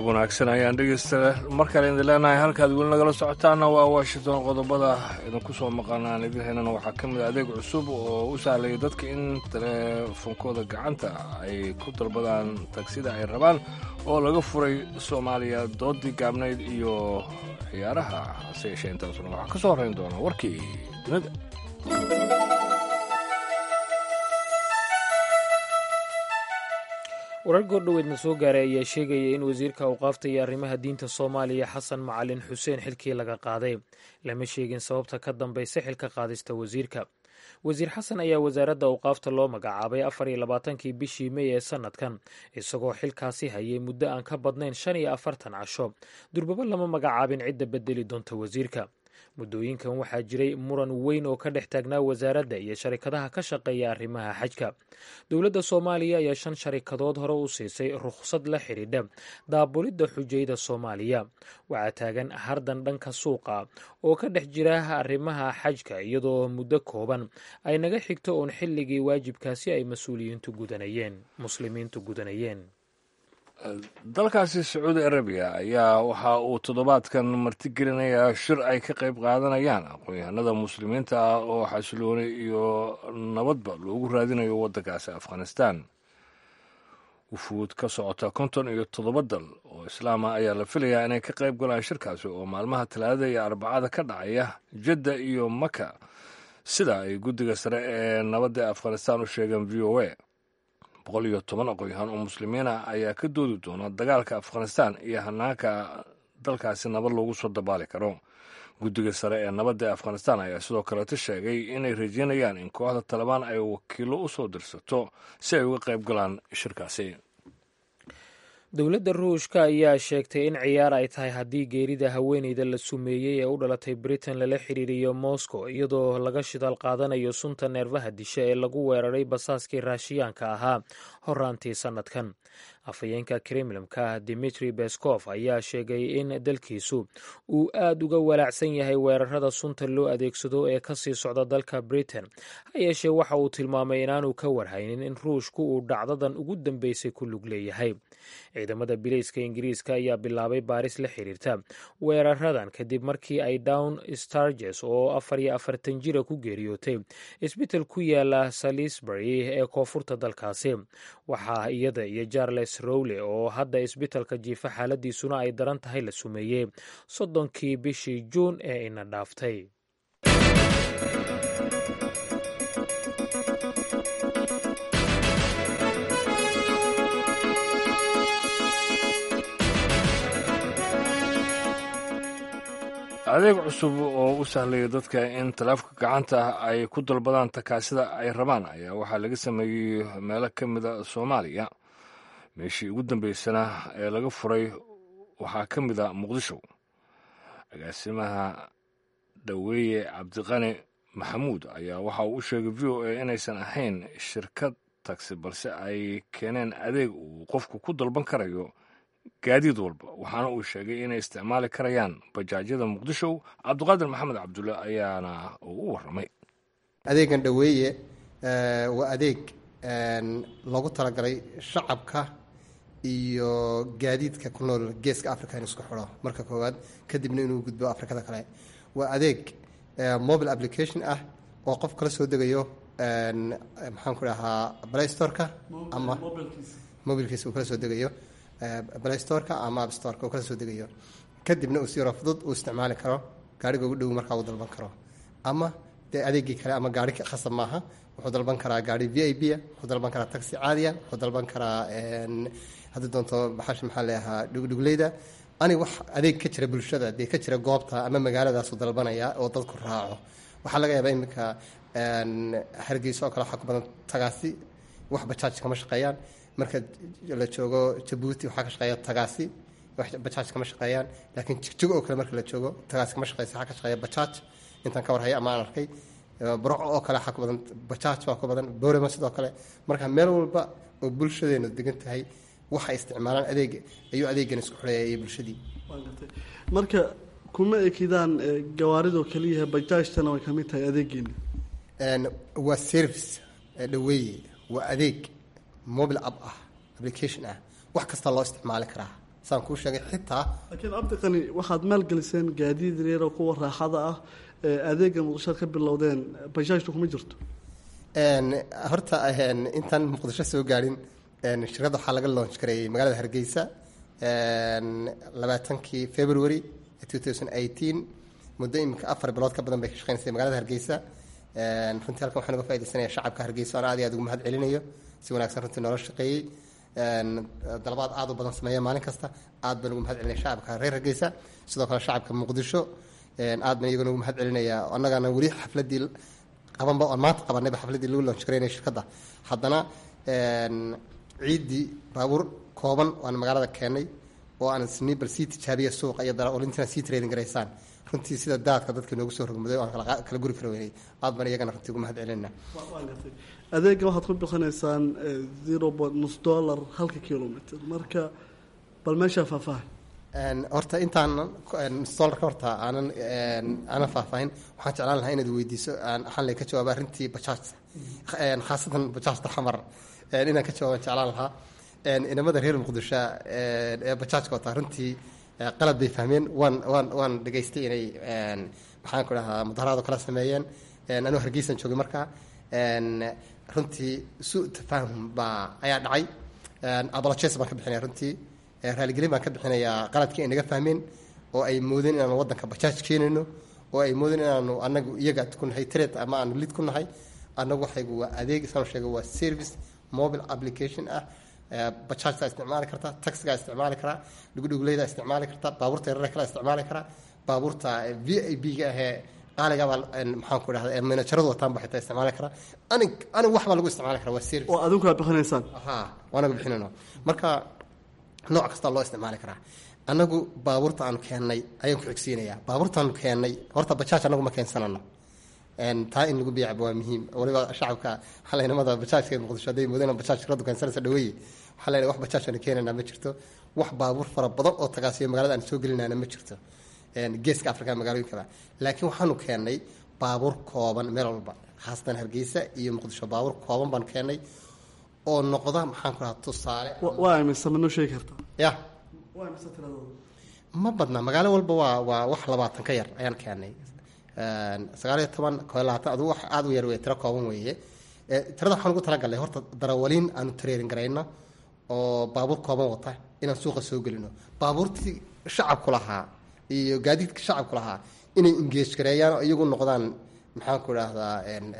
wanaagsan ayaan dhegeysta mar kale idin leenahay halkaad weli nagala socotaana waa washington qodobada idinku soo maqanaan idin haynana waxaa ka mid a adeeg cusub oo u sahlaya dadka in teleefonkooda gacanta ay ku dalbadaan tagsida ay rabaan oo laga furay soomaaliya doodii gaabnayd iyo ciyaaraha hase yeeshee intaasuna waxaa ka soo horrayn doona warkii dunida warar goordhoweedna soo gaaray ayaa sheegaya in wasiirka awqaafta iyo arrimaha diinta soomaaliya xasan macalin xuseen xilkii laga qaaday lama sheegin sababta ka dambaysa xilka qaadista wasiirka wasiir xasan ayaa wasaaradda awqaafta loo magacaabay afar iyo labaatankii bishii mey ee sanadkan isagoo xilkaasi hayay muddo aan ka badnayn shan iyo afartan casho durbaba lama magacaabin cidda bedeli doonta wasiirka muddooyinkan waxaa jiray muran weyn oo ka dhex taagnaa wasaaradda iyo sharikadaha ka shaqeeya arrimaha xajka dowladda soomaaliya ayaa shan sharikadood hore u siisay rukhsad la xidhiidha daabulidda xujayda soomaaliya waxaa taagan hardan dhanka suuqa oo ka dhex jira arrimaha xajka iyadoo muddo kooban ay naga xigto uun xilligii waajibkaasi ay mas-uuliyiintu gudanayeen muslimiintu gudanayeen dalkaasi sacuudi arabiya ayaa waxa uu toddobaadkan martigelinayaa shir ay ka qayb qaadanayaan aqoon-yahanada muslimiinta ah oo xasiloonay iyo nabadba loogu raadinayo waddankaasi afghanistan wufuud ka socota konton iyo toddoba dal oo islaama ayaa la filayaa inay ka qayb galaan shirkaasi oo maalmaha talaadada iyo arbacada ka dhacaya jadda iyo maka sida ay guddiga sare ee nabadda afghanistan u sheegeen v o a boqol iyo toban aqoon-yahaan oo muslimiin ah ayaa ka doodi doona dagaalka afghanistan iyo hanaanka dalkaasi nabad loogu soo dabaali karo guddiga sare ee nabadda afghanistan ayaa sidoo kaleeto sheegay inay rajeynayaan in kooxda talabaan ay wakiilo u soo dirsato si ay uga qayb galaan shirkaasi dowladda ruushka ayaa sheegtay in ciyaar ay tahay haddii geerida haweeneyda la sumeeyey ee u dhalatay britain lala xiriiriyo moscow iyadoo laga shidaal qaadanayo sunta neerfaha disha ee lagu weeraray basaaskii raashiyaanka ahaa horaantii sannadkan afhayeenka kremlimka dimitri beskov ayaa sheegay in dalkiisu uu aad uga walaacsan yahay weerarada sunta loo adeegsado ee kasii socda dalka britain ha yeeshee waxa uu tilmaamay inaanu ka warhaynin in ruushku uu dhacdadan ugu dambeysay ku lug leeyahay ciidamada bileyska ingiriiska ayaa bilaabay baaris la xiriirta weeraradan kadib markii ay down starges oo afar iyo afartan jira ku geeriyootay isbital ku yaala salisbury ee koonfurta dalkaasi waxaa iyada iyo charles rowle oo hadda isbitalka jiifa xaaladiisuna ay daran tahay la sumeeyey soddonkii bishii juun ee ina dhaaftay adeeg cusub oo u sahlaya dadka in taleefka gacanta ay ku dalbadaan takaasida ay rabaan ayaa waxaa laga sameeyey meelo ka mida soomaaliya meeshii ugu dambeysana ee laga furay waxaa ka mida muqdisho agaasimaha dhaweeye cabdiqani maxamuud ayaa waxa uu u sheegay v o a inaysan ahayn shirkad tagsi balse ay keeneen adeeg uu qofku ku dalban karayo gaadiid walba waxaana uu sheegay inay isticmaali karayaan bajaajyada muqdisho cabdiqaadir maxamed cabdulle ayaana uu u warramay adeegan dhaweeye waa adeeg loogu talagalay shacabka iyo gaadiidka ku nool geeska africa in isku xidho marka koowaad kadibna inuu gudbo afrikada kale waa adeeg mobile application ah oo qof kala soo degayo maxaan ku dhahaa playstoreka ama mobilkiisa uu kala soo degayo playstoreka ama appstoreka uu kala soo degayo kadibna uu si yaroo fudud uu isticmaali karo gaariga ugu dhow markaa uu dalban karo ama dee adeegii kale ama gaari khasab maaha wuxuu dalban karaa gaari v i b a wuxuu dalban karaa taxi caadiya wuxuu dalban karaa haddii doonto baxash maxaa leeyahaa dhugdhugleyda ani wax adeeg ka jira bulshada dee ka jira goobta ama magaaladaasu dalbanaya oo dadku raaco waxaa laga yaabaa iminka hargeysa oo kale waxaa ku badan tagaasi wax bajaaj kama shaqeeyaan marka la joogo jabuuti waxaa ka shaqeeya tagaasi wax bajaaj kama shaqeeyaan laakiin jigjig oo kale marka la joogo tagaasi kama shaqeysa waxaa ka shaqeeya bajaaj intaan ka warhaya ama aan arkay burco oo kale waxaa ku badan bajaaj baa ku badan boorama sidoo kale marka meel walba oo bulshadeenu degan tahay waxay isticmaalaan adeeg ayuu adeegan isku xidhaya iyo bulshadii marka kuma ekidaan gawaaridoo keliyaha bajaajtana way kamid tahay adeegeena waa service dhaweeye waa adeeg mobile app ah application ah wax kasta loo isticmaali karaa saan kuu sheegay xitaa laakiin cabdiqani waxaad maalgeliseen gaadiid reero kuwa raaxada ah ee adeega muqdishoad ka bilowdeen bajaajtu kuma jirto horta intaan muqdisho soo gaadhin shirkadda waxaa laga launch gareeyey magaalada hargeysa labaatankii february two thousand eighteen muddo iminka afar bilood ka badan bay ka shaqeynaysa magaalada hargeysa runtii halkan waxaan uga faaidaysanaya shacabka hargeysa oon aad iyo aad ugu mahad celinayo si wanaagsan runtii noola shaqeeyey dalabaad aad u badan sameeya maalin kasta aad baan ugu mahad celinaya shacabka reer hargeysa sidoo kale shacabka muqdisho aad baan iyagana ugu mahad celinaya annagana weli xafladii qabanba oon maanta qabanayba xafladii lagu launch gareynaya shirkadda haddana ciiddii baabuur kooban waan magaalada keenay oo aan isni bal sii tijaabiya suuqa iyo darawaliintina sii trading garaysaan runtii sida daadka dadka noogu soo rogmaday aan kala guri kara weynay aad baan iyagana runtii ugu mahad celinaa adeega waxaad ku bixinaysaan zero point nus dollar halka kilomitr marka bal meeshaa faahfaahay horta intaan dollarka horta aanan aanan faahfaahin waxaan jeclaan lahaa inaad weydiiso waxaan lay ka jawaaba arrintii bajaajta khaasatan bajaajta xamar inaan ka jawaabaan jeclaan lahaa inamada reer muqdisho ee bajaajka wata runtii qalad bay fahmeen waan waan waan dhegaystay inay maxaan ku dhahaa mudaharaado kala sameeyeen anuu hargeysan joogay markaa runtii su tafaahum baa ayaa dhacay abolojes baan ka bixinaya runtii raaligelin baan ka bixinayaa qaladkii ay naga fahmeen oo ay moodeen inaanu waddanka bajaaj keenayno oo ay moodeen inaanu anagu iyaga ku nahay tred ama aanu lid ku nahay annagu waxaygu waa adeeg isaan sheega waa service mobile application ah bajaajtaa isticmaali karta taxigaa isticmaali karaa dhugudhuguleydaa isticmaali karta baabuurta yarare kala isticmaali karaa baabuurta v i b ga ahee qaaligabaa maxaan ku dhahda manajaradu wataan ba xitaa isticmaali karaa anig anig wax baa lagu isticmaali karaa waa service oo adinku aad bixinaysaan ha waanagu bixinayno marka nooc kasta loo isticmaali karaa annagu baabuurta aanu keennay ayaan ku xigsiinayaa baabuurta aanu keennay horta bajaaj annagu ma keensanano taa in lagu biicba waa muhiim waliba shacabka waxaa laynamada bajaajka muqdisho hadday moodeen bajaaj shirkadu keensanaysa dhaweeye waxaa leeyahay wax bajaaj aanu keenaynaa ma jirto wax baabuur fara badan oo tagaasiyo magaalada aan soo gelinayna ma jirto geeska afrika magaalooyinkaba laakiin waxaanu keennay baabuur kooban meel walba khaasatan hargeysa iyo muqdisho baabuur kooban baan keennay oo noqda maxaan ku dhahaa tusaale waa imise ma noo sheegi kartaa ya waa imise tiradooda ma badna magaalo walba waa waa wax labaatan ka yar ayaan keenay sagaaliyo toban koo labaatan aduu wax aada u yar wey tiro kooban weeye tirada waxaan ugu talagalnay horta darawaliin aanu tareerin garayno oo baabuur kooban wata inaan suuqa soo gelino baabuurtii shacabku lahaa iyo gaadiidka shacabku lahaa inay engeej gareeyaan oo iyagu noqdaan maxaan ku idhaahdaa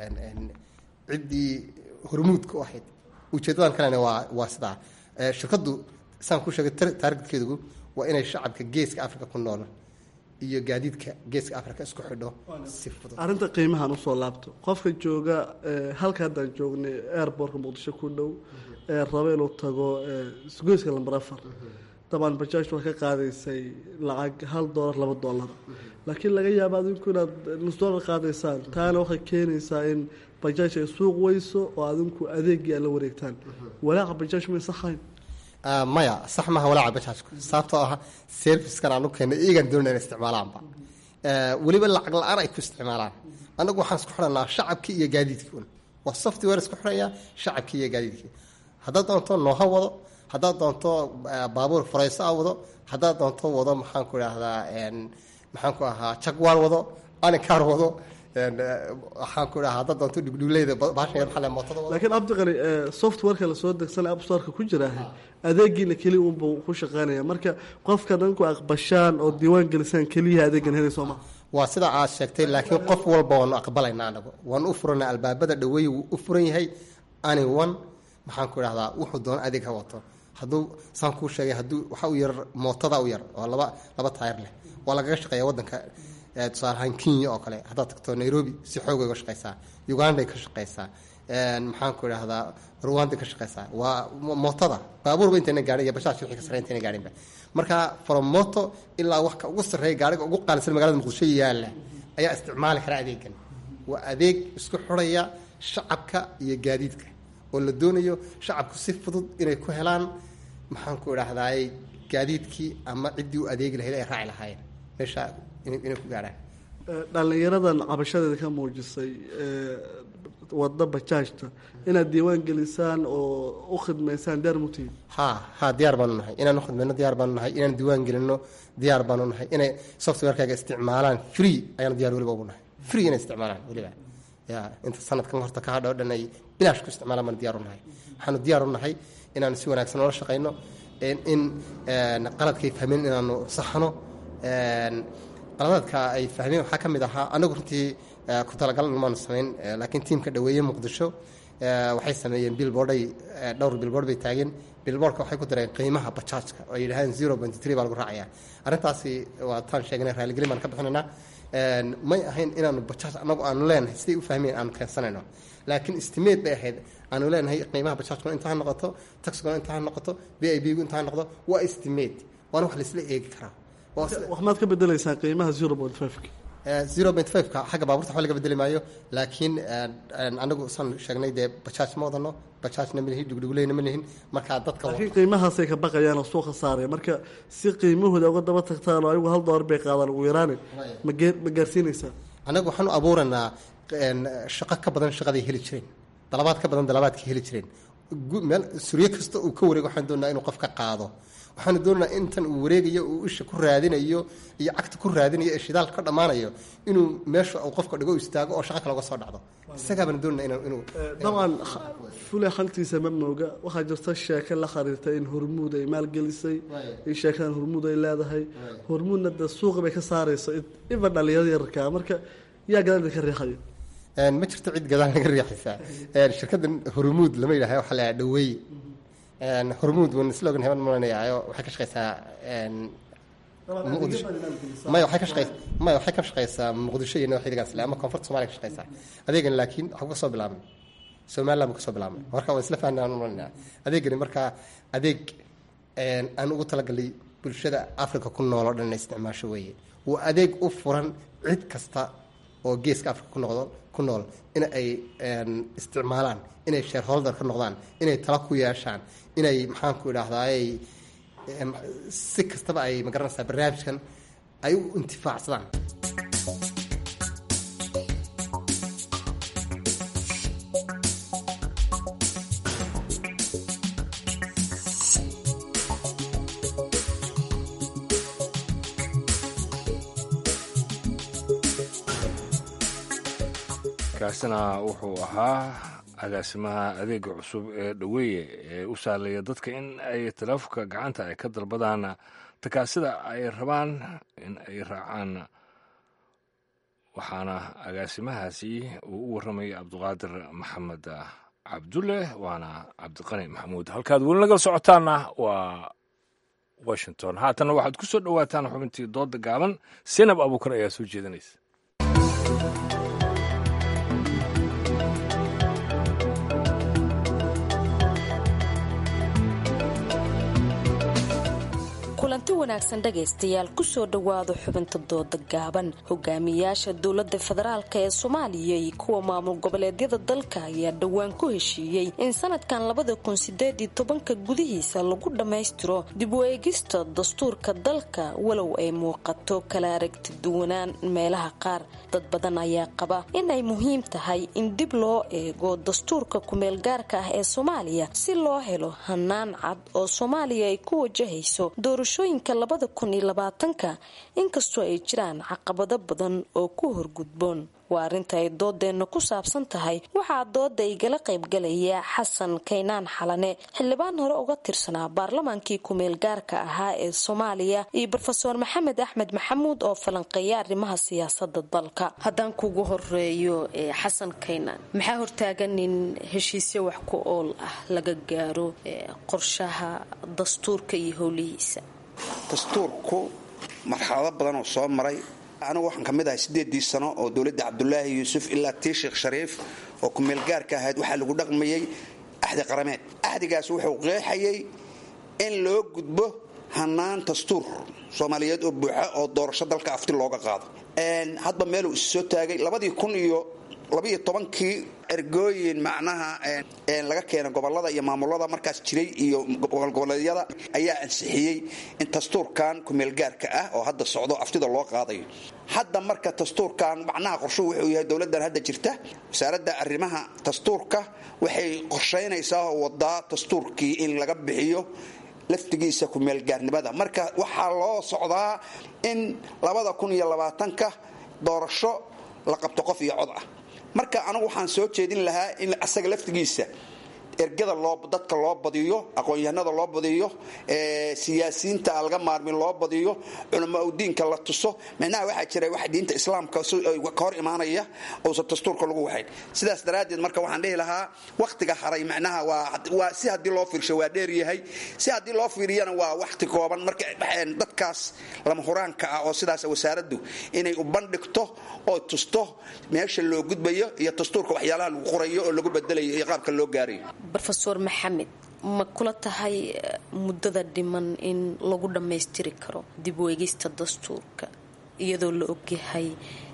ciddii hormuudka u ahayd ujeedadan kalena waa waa sidaa shirkaddu saan ku sheegay taargetkeedugu waa inay shacabka geeska africa ku nool iyo gaadiidka geeska africa isku xidho si fudud arrinta qiimahan usoo laabto qofka jooga halka haddaan joognay airbortka muqdisho ku dhow ee raba inuu tago isgoyska lambar afar dabaan bajaajtu waa ka qaadaysay lacag hal doolar laba doolar laakiin laga yaaba adinku inaad nus doolar qaadaysaan taana waxay keenaysaa in bajaaj ay suuq weyso oo adinku adeegii aad la wareegtaan walaaca bajaaj may saxayn maya sax maaha walaaca bajaajku sababtoo ah servicekan aanu keennay iyagaan doonayna in isticmaalaanba weliba lacag la-aan ay ku isticmaalaan annagu waxaan isku xidhanaa shacabkii iyo gaadiidkii un waa software isku xidhaya shacabkii iyo gaadiidkii haddaad doonto nooha wado haddaad doonto baabuur farayso a wado haddaad doonto wado maxaan ku idhaahdaa maxaan ku ahaa jagwaan wado anikaar wado waxaan ku idhahaa haddaad doonto dhugdhugleyda baashan yar maxalle mootada wado laakiin cabdiqani softwareka lasoo degsanay appstoreka ku jiraaha adeegiina keliya unbuu ku shaqeynaya marka qofka danku aqbashaan oo diiwaan gelisaan keliya adeegan helay sooma waa sida aad sheegtay laakiin qof walba waanu aqbalaynaa anagu waanu u furanaa albaabada dhaweeye wuu u furan yahay ani one maxaan ku idhahdaa wuxuu doono adeeg ha wato hadduu saan kuu sheegay hadduu waxa u yar mootada u yar oo laba laba taayar leh waa lagaga shaqeeya waddanka tusaale ahaan kenya oo kale haddaad tagto nairobi si xoogay uga shaqeysaa uganday ka shaqeysaa maxaan ku idhahdaa rwanday ka shaqeysaa waa mootada baabuurba intayna gaadhin iyo bajaaj wixii ka sarreya intayna gaadhinba marka from moto ilaa wax ka ugu sarreeya gaariga ugu qaalisan magaalada muqdisho yaalla ayaa isticmaali kara adeegan waa adeeg isku xidhaya shacabka iyo gaadiidka oo la doonayo shacabku si fudud inay ku helaan maxaan ku idhaahdaay gaadiidkii ama ciddii u adeegi lahayd ay raaci lahaayeen meesha inay ku gaadhaan dhallinyaradan cabashadeeda ka muujisay wadda bajaajta inaad diiwaan gelisaan oo u khidmaysaan diyaar mutihiin ha ha diyaar baanu nahay inaan ukhidmayno diyaar baanu nahay inaan diiwaan gelino diyaar baanu nahay inay softwarekaaga isticmaalaan free ayaanu diyaar weliba ugu nahay free inay isticmaalaan weliba ya inta sanadkan horta ka hadha o dhan ay bilaash ku isticmaalaan baanu diyaar u nahay waxaanu diyaar u nahay inaanu si wanaagsan oola shaqayno in qaladkay fahmeen inaanu saxno qaladaadka ay fahmeen waxaa ka mid ahaa anagu runtii ku talagal maanu samayn laakiin tiimka dhaweeye muqdisho waxay sameeyeen billboarday dhowr billboard bay taageen billboardka waxay ku dareen qiimaha bajaajka oo ay yidhahdeen zero point three baa lagu raacayaa arrintaasi waa taan sheegnay raaligelin baan ka bixinaynaa may ahayn inaanu bajaaj anagu aanu leenahay siday u fahmeen aanu keensanayno laakiin estimate bay ahayd aanu leenahay qiimaha bajaajkuna intaa ha noqoto taxiguna intaa ha noqoto b i b gu intaa ha noqdo waa estimate waana wax laisla eegi karaa wax maad ka bedelaysaa qiimaha zero point fiveka zero point fiveka xagga baabuurta waxba laga bedeli maayo laakiin anagu saan sheegnay dee bajaaj ma wadano bajaajna ma lihin dhugdhuguleyna ma lihin markaa dadka laakiin qiimahaasay ka baqayaan oo suuqa saaraya marka si qiimahooda uga daba tagtaan oo ayagu hal doolar bay qaadaan ugu yaraane magee ma gaarsiinaysaa anagu waxaanu abuuranaa shaqo ka badan shaqaday heli jireen dalabaad ka badan dalabaadka heli jireen meel suryo kasta uu ka wareego waxaan doonaa inuu qof ka qaado waxaanu doonaynaa intan uu wareegayo uu isha ku raadinayo iyo cagta ku raadinayo ee shidaalka ka dhammaanayo inuu meesha uu qofka dhigo istaago oo shaqa kale uga soo dhacdo isagaabaan doonayna inuu dabcan fule xaltiisa ma mooga waxaa jirta sheeke la khariirta in hormuud ay maalgelisay in sheekadan hormuud ay leedahay hormuudna dee suuqa bay ka saarayso iba dhalinyarada yararkaa marka yaa gadaal idinka riixayo ma jirto cid gadaal naga riixaysaa shirkaddan hormuud lama yidhaha waxaa la dhaweeye hormuud wan isla ogan heban malanayaayo waxay ka shaqeysaa muqdisho maya waxay ka shaqeysa maya waxay ka shaqeysaa muqdisho iyo nawxidigaas le ama koonfurta somalia ka shaqeysaa adeegan laakiin waxuu ka soo bilaabmay somaliland buu ka soo bilaabmay marka waan isla fahnay aan malanaya adeegani marka adeeg aan ugu talagalay bulshada africa ku nool oo dhan inay isticmaasho weeye waa adeeg u furan cid kasta oo geeska africa ku noqdo ku nool in ay isticmaalaan inay shareholder ka noqdaan inay tala ku yeeshaan inay maxaanku idhaahdaay si kastaba ay magaranaysaa barnaamijkan ay u intifaacsadaan kaasina wuxuu ahaa agaasimaha adeega cusub ee dhaweeye ee u sahlaya dadka in ay taleefonka gacanta ay ka dalbadaan takaasida ay rabaan in ay raacaan waxaana agaasimahaasi uu u warramayay cabdiqaadir maxamed cabdulle waana cabdiqani maxamuud halkaad weli nagal socotaanna waa washington haatanna waxaad ku soo dhowaataan xubintii dooda gaaban sinab abuukar ayaa soo jeedinaysa kulanti wanaagsan dhegaystayaal kusoo dhowaado xubinta dooda gaaban hogaamiyaasha dowlada federaalk ee soomaaliya iyo kuwa maamul goboleedyada dalka ayaa dhowaan ku heshiiyey in sanadkan labada kun sideed iyo tobanka gudihiisa lagu dhammaystiro dib u eegista dastuurka dalka walow ay muuqato kala aragti duwanaan meelaha qaar dad badan ayaa qaba in ay muhiim tahay in dib loo eego dastuurka kumeel gaarka ah ee soomaaliya si loo helo hanaan cad oo soomaaliya ay ku wajahayso doorashooyinka labada kun iyo labaatanka inkastoo ay jiraan caqabado badan oo ku horgudboon waa arrinta ay doodeenna ku saabsan tahay waxaa dooda igala qaybgalaya xasan kaynaan xalane xildhibaan hore uga tirsanaa baarlamaankii kumeel gaarka ahaa ee soomaaliya iyo rofeor maxamed axmed maxamuud oo falanqeeya arrimaha siyaasada dalka haddaan kugu horeeyo xasan kaynaan maxaa hortaagan in heshiisyo wax ku ool ah laga gaaro qorshaha dastuurka iyo howlihiisa dastuurku marxalado badan oo soo maray anigu waxaan ka mid ahay siddeedii sano oo dowladda cabdulaahi yuusuf ilaa tii sheekh shariif oo kumeel gaarka ahayd waxaa lagu dhaqmayey axdi qarameed axdigaas wuxuu qeexayay in loo gudbo hanaan dastuur soomaaliyeed oo buuxa oo doorasho dalka afti looga qaado hadba meeluu is soo taagay labadii kun iyo labiiyo tobankii ergooyin macnaha laga keenay gobolada iyo maamulada markaas jiray iyo gobolgoboleedyada ayaa ansixiyey in dastuurkan kumeelgaarka ah oo hadda socdo aftida loo qaadayo hadda marka dastuurkan macnaha qorshuhu wuxuu yahay dowladdan hadda jirta wasaaradda arrimaha dastuurka waxay qorshaynaysaa oo wadaa dastuurkii in laga bixiyo laftigiisa kumeelgaarnimada marka waxaa loo socdaa in labada kun iyo labaatanka doorasho la qabto qof iyo cod ah marka anigu waxaan soo jeedin lahaa in asaga laftigiisa ergada loo dadka loo badiyo aqoon-yahanada loo badiyo siyaasiyiinta aan laga maarmin loo badiyo culamo udiinka la tuso micnaha waxaa jira wax diinta islaamka ka hor imaanaya uusan dastuurka lagu waxayn sidaas daraaddeed marka waxaan dhihi lahaa wakhtiga haray macnaha waa si haddii loo fiirsho waa dheer yahay si haddii loo fiiriyana waa wakhti kooban marka dadkaas lama huraanka ah oo sidaas wasaaraddu inay u bandhigto oo tusto meesha loo gudbayo iyo dastuurka waxyaalaha lagu qorayo oo lagu bedelayo iyo qaabka loo gaarayo rofeor maxamed ma kula tahay muddada dhiman in lagu dhammaystiri karo dib u eegista dastuurka iyadoo la ogyahay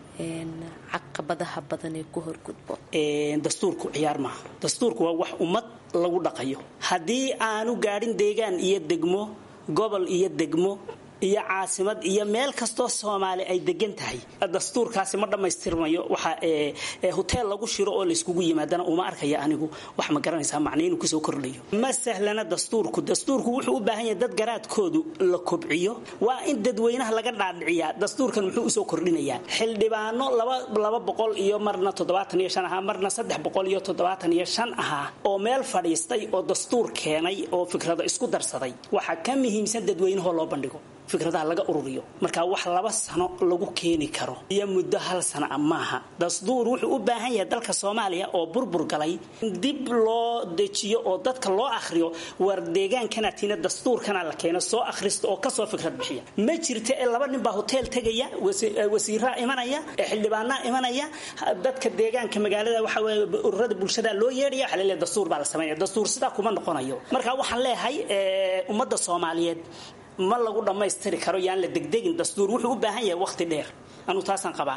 caqabadaha badan ee ku horgudbo dastuurku ciyaar maaha dastuurku waa wax ummad lagu dhaqayo haddii aanu gaadhin deegaan iyo degmo gobol iyo degmo iyo caasimad iyo meel kastoo soomaali ay degan tahay dastuurkaasi ma dhammaystirmayo waxa hoteel lagu shiro oo layskugu yimaadana uma arkaya anigu wax ma garanaysaa macna inuu kusoo kordhayo ma sahlana dastuurku dastuurku wuxuu u baahan yahay dad garaadkoodu la kobciyo waa in dadweynaha laga dhaadhiciyaa dastuurkan muxuu usoo kordhinayaa xildhibaano laba boqol iyo marna toddobaatan iyo shan ahaa marna saddex boqol iyo toddobaatan iyo shan ahaa oo meel fadhiistay oo dastuur keenay oo fikrado isku darsaday waxaa ka muhiimsan dadweynahoo loo bandhigo fikradaha laga ururiyo marka wax laba sano lagu keeni karo iyo muddo hal sana a maaha dastuur wuxuu u baahan yahay dalka soomaaliya oo burbur galay in dib loo dejiyo oo dadka loo akhriyo war deegaankanaatiina dastuurkana la keeno soo akhrista oo kasoo fikrad bixiya ma jirta ee laba nin baa hoteel tegaya wasiiraa imanaya xildhibaanaa imanaya dadka deegaanka magaalada waxa ururada bulshada loo yeedhaya waxa laleeyahay dastuur baa la sameynaya dastuur sidaa kuma noqonayo marka waxaan leeyahay ummadda soomaaliyeed ma lagu dhammaystiri karo yaan la degdegin dastuur wuxuu u baahan yahay waqti dheer anuu taasaan qabaa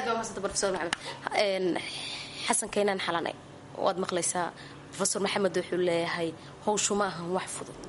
xasan kaynaan xalanay waad maqlaysaa rofeor maxamed wuxuu leeyahay howshu ma ahan wax fudud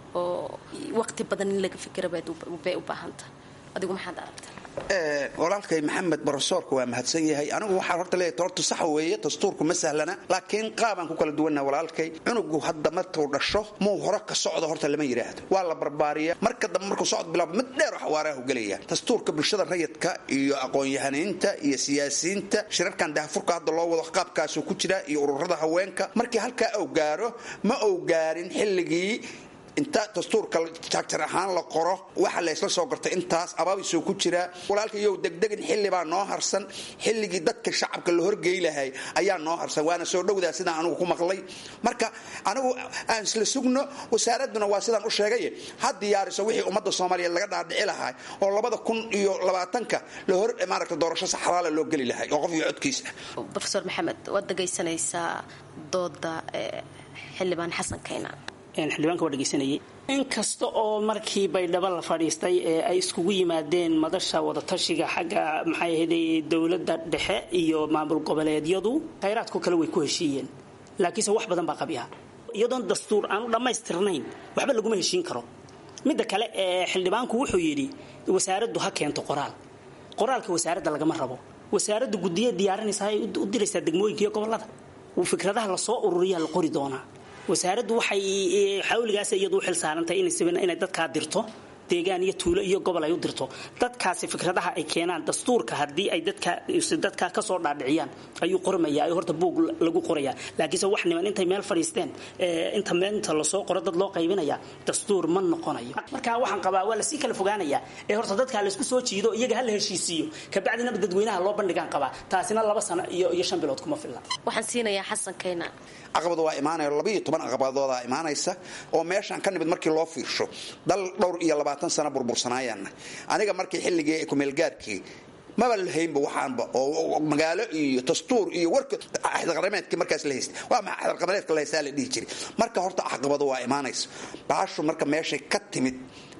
oo waqti badan in laga fikira bay u baahanta adigu maxaad aragtaa walaalkay maxamed barosoorka waa mahadsan yahay anigu waxaa horta leeyahay horta sax weeye dastuurku ma sahlana laakiin qaabaan ku kala duwannaha walaalkay cunugu hadda markuu dhasho muu hore ka socdo horta lama yidhaahdo waa la barbaariya marka dambe markuu socod bilaabo mid dheer oo xawaaraha u gelaya dastuurka bulshada rayidka iyo aqoon-yahaniinta iyo siyaasiyiinta shirarkan dahafurka hadda loo wado qaabkaasuu ku jira iyo ururada haweenka markii halkaa uu gaaro ma uu gaarin xilligii inta dastuurka jagjar ahaan la qoro waxa laysla soo gartay intaas abaabisuu ku jiraa walaalka iyow degdegin xillibaa noo harsan xilligii dadka shacabka la horgey lahay ayaa noo harsan waana soo dhowdaa sidaan anigu ku maqlay marka anigu aan isla sugno wasaaradduna waa sidaan u sheegay ha diyaariso wixii ummadda soomaaliyeed laga dhaadhici lahaa oo labada kun iyo labaatanka la hor maaragta doorasho sax xalaala loo geli lahay oo qof iyo codkiisa rofeor maxamed waad dhegaysanaysaa dooda xildhibaan xasan kaynaan xildhibaanka waa dhegeysanayay inkasta oo markii baydhabo la fadhiistay ee ay iskugu yimaadeen madasha wadatashiga xagga maxay ahayday dowladda dhexe iyo maamul goboleedyadu khayraadku kale way ku heshiiyeen laakiinse wax badan baa qabi ah iyadoon dastuur aanu dhammaystirnayn waxba laguma heshiin karo midda kale ee xildhibaanku wuxuu yidhi wasaaraddu ha keento qoraal qoraalka wasaaradda lagama rabo wasaaraddu guddiya diyaarinaysa ay u diraysaa degmooyinka iyo gobolada fikradaha lasoo ururiyaa la qori doonaa wasaaraddu waxay xawligaas iyadu u xil saarantay inay dadkaa dirto deegaan iyo tuulo iyo gobol ay u dirto dadkaasi fikradaha ay keenaan dastuurka haddii ay dadka kasoo dhaadhiciyaan ayuu qormaya horta buug lagu qoraya laakiinse wax niman intay meel fadhiisteen inta inta lasoo qoro dad loo qaybinaya dastuur ma noqonayo marka waxaan qabaa waa lasii kala fogaanaya ee horta dadka laysku soo jiido iyaga ha la heshiisiiyo kabacdina dadweynaha loo bandhigaan qabaa taasina laba sano iyo iyo shan bilood kuma filla waxaan siinayaa xasan kayna caqabad waa imaanaya labiiyo toban caqabadoodaa imaanaysa oo meeshaan ka nimid markii loo fiirsho dal dhowr iyo labaatan sano burbursanaayana aniga markii xilligii kumeelgaarkii maba lahaynba waxaanba oo magaalo iyo dastuur iyo warka axdarqameedkii markaas la haystay waa maxaa axdarqameedka la haystaa la dhihi jiray marka horta caqabado waa imaanaysa baashu marka meeshay ka timid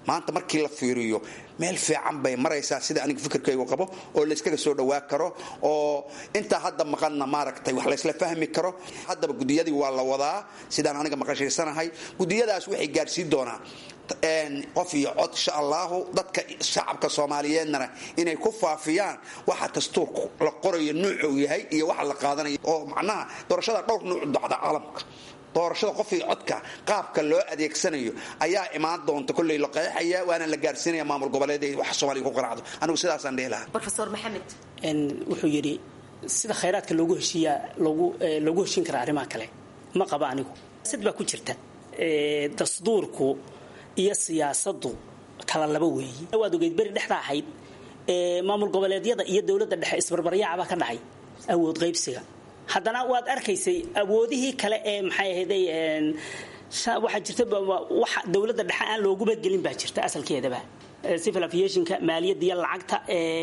maanta markii la fiiriyo meel fiican bay maraysaa sida aniga fikirkaygu qabo oo layskaga soo dhowaa karo oo intaa hadda maqanna maaragtay wax laysla fahmi karo haddaba gudiyadii waa la wadaa sidaan aniga maqashaysanahay gudiyadaas waxay gaarsiin doonaa qof iyo cod insha allahu dadka shacabka soomaaliyeednana inay ku faafiyaan waxa dastuurku la qorayo nuucu yahay iyo waxa la qaadanayo oo macnaha doorashada dhowr nuuc dacda caalamka doorashada qof iyo codka qaabka loo adeegsanayo ayaa imaan doonta kolley la qeexaya waana la gaarsiinaya maamul goboleed wax soomaaliya ku qanacdo anigu sidaasaan dhihi lahaa rofeor maxamed wuxuu yidhi sida khayraadka loogu heshiiyaa loogu loogu heshiin karaa arrimaha kale ma qaba anigu sid baa ku jirta dastuurku iyo siyaasadu kala laba weeyi waad ogeyd beri dhexda ahayd maamul goboleedyada iyo dowladda dhexe isbarbaryaacbaa ka dhacay awood qaybsiga haddana waad arkaysay awoodihii kale ee maxay ahayday waxaa jirta waxa dowladda dhexe aan looguba gelin baa jirta asalkeedaba civil aviationka maaliyadda iyo lacagta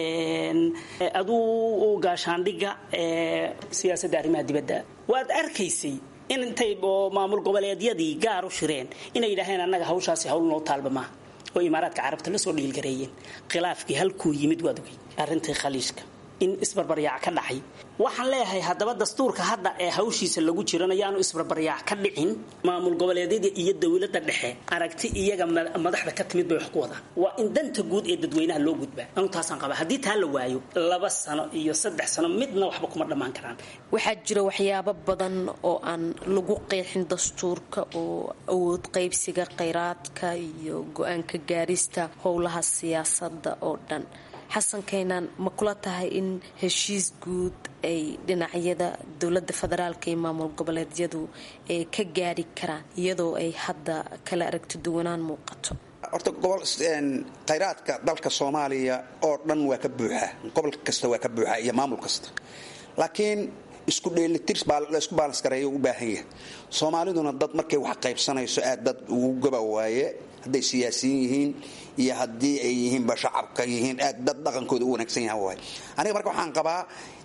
aduu gaashaandhigga siyaasadda arrimaha dibadda waad arkaysay in intay maamul goboleedyadii gaar u shireen inay yidhaaheen annaga hawshaasi hawl noo taalba maaha oo imaaraadka carabta la soo dhiilgareeyeen khilaafkii halkuu yimid waad ogey arrintii khaliishka in isbarbaryaac ka dhacay waxaan leeyahay haddaba dastuurka hadda ee hawshiisa lagu jiran ayaanu isbarbaryaac ka dhicin maamul goboleedyada iyo dowladda dhexe aragti iyaga madaxda ka timid bay wax ku wadaan waa in danta guud ee dadweynaha loo gudbaa anu taasaan qaba haddii taa la waayo laba sano iyo saddex sano midna waxba kuma dhammaan karaan waxaa jira waxyaabo badan oo aan lagu qeexin dastuurka oo awood qaybsiga khayraadka iyo go-aanka gaarista howlaha siyaasadda oo dhan xasan keenaan ma kula tahay in heshiis guud ay dhinacyada dowladda federaalka iyo maamul goboleedyadu ay ka gaari karaan iyadoo ay hadda kala aragti duwanaan muuqato horta gobol khayraadka dalka soomaaliya oo dhan waa ka buuxaa gobol kasta waa ka buuxaa iyo maamul kasta laakiin isku dheelitir laysku baalans gareeyo u baahan yahay soomaaliduna dad markay wax qaybsanayso aad dad ugu gaba waaye hadday siyaasiyiin yihiin iyo haddii ay yihiinba shacabka yihiin aad dad dhaqankooda u wanaagsan yahan waay aniga marka waxaan qabaa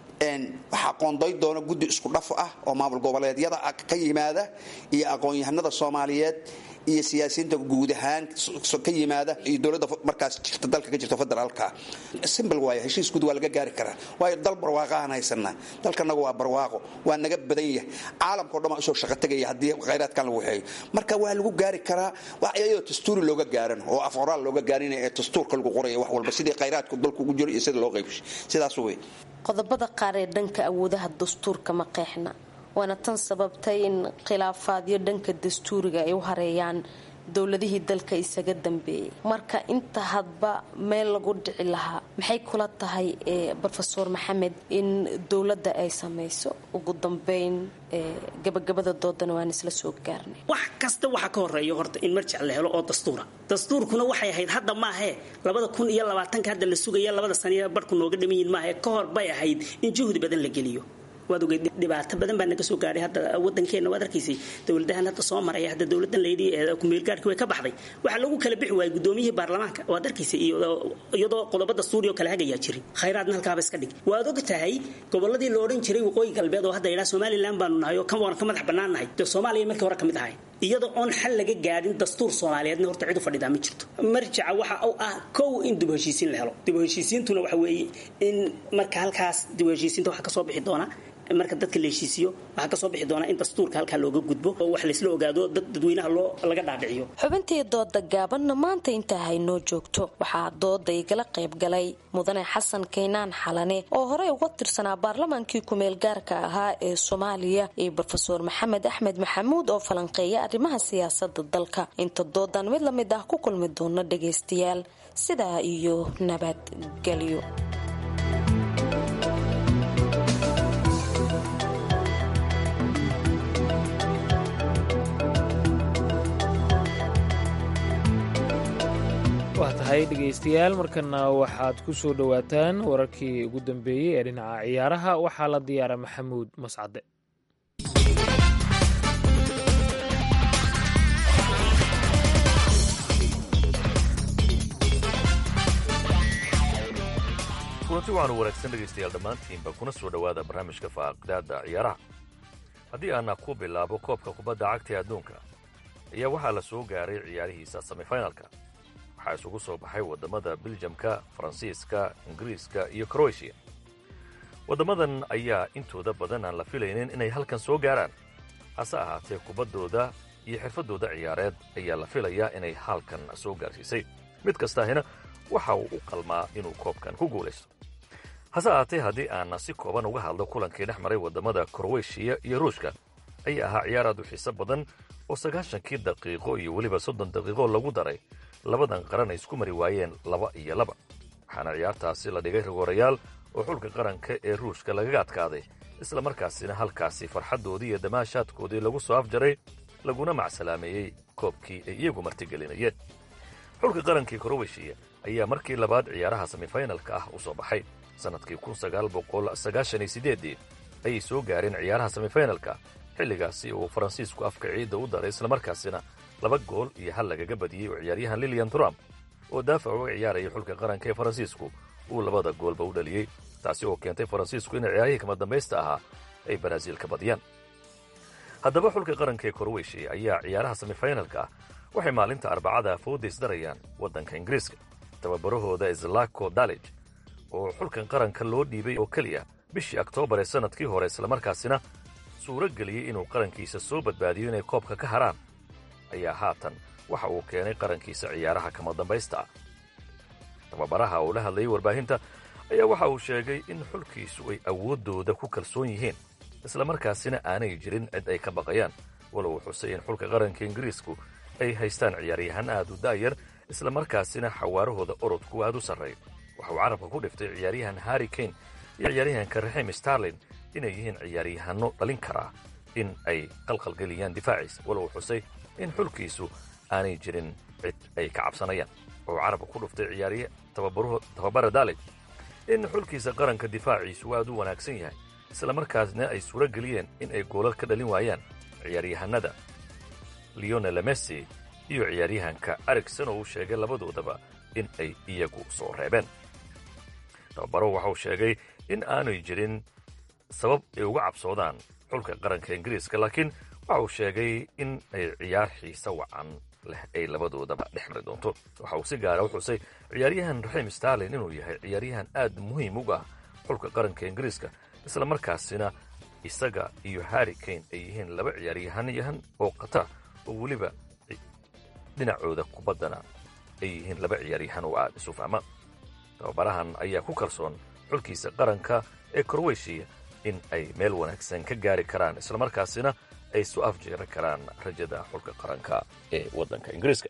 waxaa qoonday doona guddi isku dhaf ah oo maamul goboleedyada ka yimaada iyo aqoon-yahanada soomaaliyeed iyo siyaasiyiinta guud ahaan ka yimaada iyo dowladda markaas jirta dalka ka jirta federaalka simbl waay heshiis guud waa laga gaari karaa waayo dal barwaaqahaan haysanaa dalkanagu waa barwaaqo waa naga badan yahay caalamkao dhan waa usoo shaqo tegaya haddii khayraadkan lagu waxeeyo marka waa lagu gaari karaa iyadoo dastuuri looga gaaran oo af qoraal looga gaarinaya ee dastuurka lagu qoraya wax walba sidii khayraadku dalku ugu jiro iyo sida loo qaybshay sidaas wey qodobada qaar ee dhanka awoodaha dastuurka ma qeexna waana tan sababtay in khilaafaadyo dhanka dastuuriga ay u hareeyaan dowladihii dalka isaga dambeeyay marka inta hadba meel lagu dhici lahaa maxay kula tahay rofeor maxamed in dowladda ay samayso ugu dambeyn gabagabada doodana waan isla soo gaarnay wax kasta waxaa ka horeeya horta in marjac la helo oo dastuura dastuurkuna waxay ahayd hadda maahee labada kun iyo labaatanka hadda la sugaya labada saniya barhku nooga dhiman yihin maahee ka hor bay ahayd in juhdi badan la geliyo waad ogeyd dhibaato badan baa naga soo gaadhay hadda wadankeena waad arkaysay dowladahan hadda soo maraya hadda dowladan layidhi kumeelgaarhkii way ka baxday waxaa lagu kala bixi waayay gudoomiyihii baarlamaanka waad arkaysay iyadoo qodobo dastuuri oo kale hagayaa jirin khayraadna halkaaba iska dhig waad og tahay goboladii la odhan jiray waqooyi galbeed oo hadda yidhaha somalilan baanu nahay oo kan waan ka madax bannaan nahay dee soomaaliya markii hore ka mid ahay iyadoo oon xal laga gaadhin dastuur soomaaliyeedna horta cid u fadhidaa ma jirto marjaca waxa uu ah kow in dib u heshiisiin la helo dib u heshiisiintuna waxa weeye in marka halkaas dib u heshiisiinta waxa kasoo bixi doona marka dadka la heshiisiyo waxaa kasoo bixi doonaa in dastuurka halkaa looga gudbo oo wax laysla ogaado dad dadweynaha loo laga dhaadhiciyo xubintii dooda gaabanna maanta intaa haynoo joogto waxaa dooda igala qayb galay mudane xasan kaynaan xalane oo horey uga tirsanaa baarlamaankii kumeel gaarka ahaa ee soomaaliya iyo rofeor maxamed axmed maxamuud oo falanqeeya arrimaha siyaasada dalka inta doodan mid lamid ah ku kulmi doona dhagaystayaal sidaa iyo nabadgelyo waa tahay dhegaystayaal markana waxaad ku soo dhowaataan wararkii ugu dambeeyey ee dhinaca ciyaaraha waxaa la diyaara maxamuud mascade kulanti waxaanu wanaagsan dhegaystayaal dhammaantiinba kuna soo dhowaada barnaamijka faaqdaada ciyaaraha haddii aana ku bilaabo koobka kubadda cagta ee adduunka ayaa waxaa la soo gaaray ciyaarihiisa semifinalka waxaa isugu soo baxay waddamada biljamka faransiiska ingiriiska iyo kroatiya waddamadan ayaa intooda badan aan la filaynin inay halkan soo gaaraan hase ahaatee kubaddooda iyo xirfaddooda ciyaareed ayaa la filayaa inay halkan soo gaarsiisay mid kastaahina waxa uu u qalmaa inuu koobkan ku guulaysto hase ahaatee haddii aan si kooban uga hadlo kulankii dhex maray waddamada kroweshiya iyo ruushka ayaa ahaa ciyaar aad u xiise badan oo sagaashankii daqiiqo iyo weliba soddon daqiiqo lagu daray labadan qaran ay isku mari waayeen laba iyo laba waxaana ciyaartaasi la dhigay rigoorayaal oo xulka qaranka ee ruushka lagaga adkaaday isla markaasina halkaasi farxaddoodii iyo damaashaadkoodii lagu soo afjaray laguna macsalaameeyey koobkii ay iyagu martigelinayeen xulka qarankii kroweshiya ayaa markii labaad ciyaaraha semifinalka ah u soo baxay sannadkii ayay soo gaareen ciyaaraha semifinalka xilligaasi uu faransiisku afka ciidda u daray islamarkaasina laba gool iyo hal lagaga badiyey oo ciyaaryahan lilian trump oo daafac uga ciyaarayay xulka qaranka ee faransiisku uu labada goolba u dhaliyey taasi oo keentay faransiisku inay ciyaarihii kama dambaysta ahaa ay baraaziil ka badiyaan haddaba xulka qaranka ee korweshiya ayaa ciyaaraha semifinalka ah waxay maalinta arbacada foodays darayaan waddanka ingiriiska tababarahooda islako dalij oo xulkan qaranka loo dhiibay oo keliya bishii oktoobar ee sannadkii hore islamarkaasina suuro geliyey inuu qarankiisa soo badbaadiyo inay koobka ka haraan ayaa haatan waxa uu keenay qarankiisa ciyaaraha kama dambaysta ah tababaraha uu la hadlayay warbaahinta ayaa waxa uu sheegay in xulkiisu ay awooddooda ku kalsoon yihiin islamarkaasina aanay jirin cid ay ka baqayaan walow uu xusay in xulka qaranka ingiriisku ay haystaan ciyaaryahan aad u daayar islamarkaasina xawaarahooda orodku aad u sarreeyo waxa uu carabka ku dhiftay ciyaaryahan harri kane iyo ciyaaryahanka raxim starlin inay yihiin ciyaaryahanno dhalin karaa in ay qalqalgeliyaan difaaciisa walow uu xusay in xulkiisu aanay jirin cid ay ka cabsanayaan oo carabka ku dhuftay ciyaarya tababara dalij in xulkiisa qaranka difaaciisu aad u wanaagsan yahay islamarkaasna ay suuro geliyeen in ay goolal ka dhalin waayaan ciyaaryahanada leonel messi iyo ciyaaryahanka arigson oo uu sheegay labadoodaba in ay iyagu soo reebeen tababaro waxa uu sheegay in aanay jirin sabab ay uga cabsoodaan xulka qaranka ingiriiska laakiin waxa uu sheegay in ay ciyaar xiise wacan leh ay labadoodaba dhex mari doonto waxa uu si gaara u xusay ciyaaryahan raxim starlin inuu yahay ciyaaryahan aad muhiim uga ah xulka qaranka ingiriiska islamarkaasina isaga iyo harri kane ay yihiin laba ciyaaryahanyahan oo khatar oo weliba dhinacooda kubaddana ay yihiin laba ciyaaryahan oo aad isu fahma tababarahan ayaa ku kalsoon xulkiisa qaranka ee kroweshiya in ay meel wanaagsan ka gaari karaan islamarkaasina ay su afjeeran karaan rajada xulka qaranka ee waddanka ingiriiska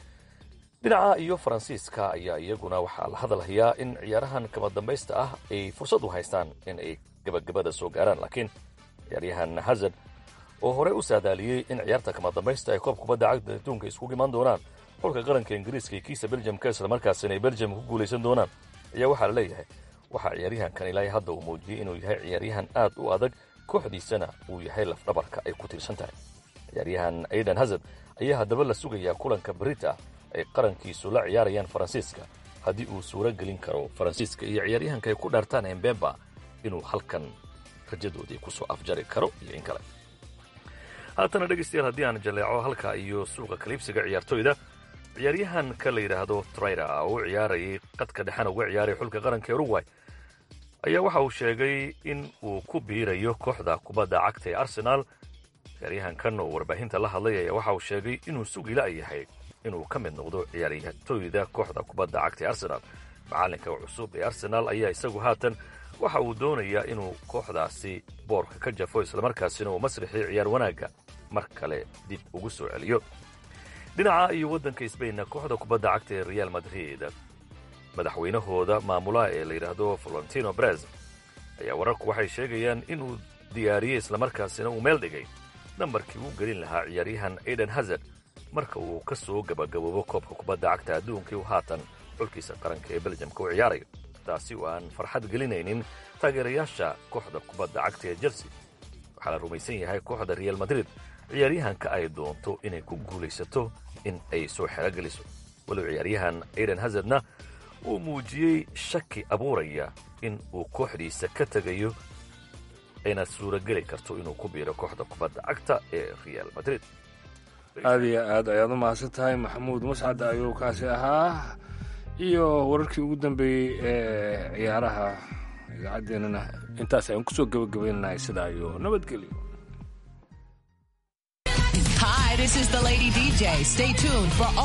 dhinaca iyo faransiiska ayaa iyaguna waxaa la hadalhayaa in ciyaarahan kama dambaysta ah ay fursad u haystaan in ay gabagabada soo gaaraan laakiin ciyaaryahan hazard oo horey u saadaaliyey in ciyaarta kama dambaysta ay koob kubadda cagda adduunka iskugu imaan doonaan xulka qaranka ingiriiska iyo kiisa beljamka islamarkaasina ay beljam ku guulaysan doonaan ayaa waxaa la leeyahay waxaa ciyaaryahankan ilaahay hadda uu muujiyey inuu yahay ciyaaryahan aad u adag kooxdiisana uu yahay lafdhabarka ay ku tiirsan tahay ciyaaryahan aidan hazard ayaa haddaba la sugayaa kulanka berita ay qarankiisu la ciyaarayaan faransiiska haddii uu suuro gelin karo faransiiska iyo ciyaaryahanka ay ku dhaartaan embemba inuu halkan rajadoodii ku soo afjari karo iyo in kale haatana dhegaystayaal haddii aan jaleeco halka iyo suuqa kaliibsiga ciyaartoyda ciyaaryahanka la yidhaahdo trayra oo u ciyaarayay qadka dhexena uga ciyaaraya xulka qaranka uruguay ayaa waxa uu sheegay in uu ku biirayo kooxda kubadda cagta ee arsenaal ciyaaryahankan oo warbaahinta la hadlay ayaa waxa uu sheegay inuu sugila yahay inuu ka mid noqdo ciyaartoyda kooxda kubadda cagta ee arsenaal macalinka cusub ee arsenaal ayaa isagu haatan waxa uu doonayaa inuu kooxdaasi boorka ka jafo islamarkaasina uu masrixii ciyaar wanaagga mar kale dib ugu soo celiyo dhinaca iyo waddanka sbainna kooxda kubadda cagta ee real madrid madaxweynahooda maamulaha ee la yidhaahdo valentino brez ayaa wararku waxay sheegayaan inuu diyaariyey islamarkaasina uu meel dhigay nambarkii uu gelin lahaa ciyaaryahan aidan hazard marka uu ka soo gabagaboobo koobka kubadda cagta adduunkii uu haatan xulkiisa qaranka ee beljamka u ciyaarayo taasi oo aan farxad gelinaynin taageerayaasha kooxda kubadda cagta ee chelsea waxaa la rumaysan yahay kooxda real madrid ciyaaryahanka ay doonto inay ku guulaysato in ay soo xerogeliso walow ciyaaryahan aidan hazardna uu muujiyey shaki abuuraya in uu kooxdiisa ka tegayo ayna suurogeli karto inuu ku biiro kooxda kubadda cagta ee real madrid aada iyo aad ayaad u mahadsan tahay maxamuud mascad ayuu kaasi ahaa iyo wararkii ugu dambeeyey ee ciyaaraha idaacaddeenana intaas ayaan kusoo gabagabaynahay sidaa iyo nabadgelyo Hi, this is the Lady DJ. Stay tuned for all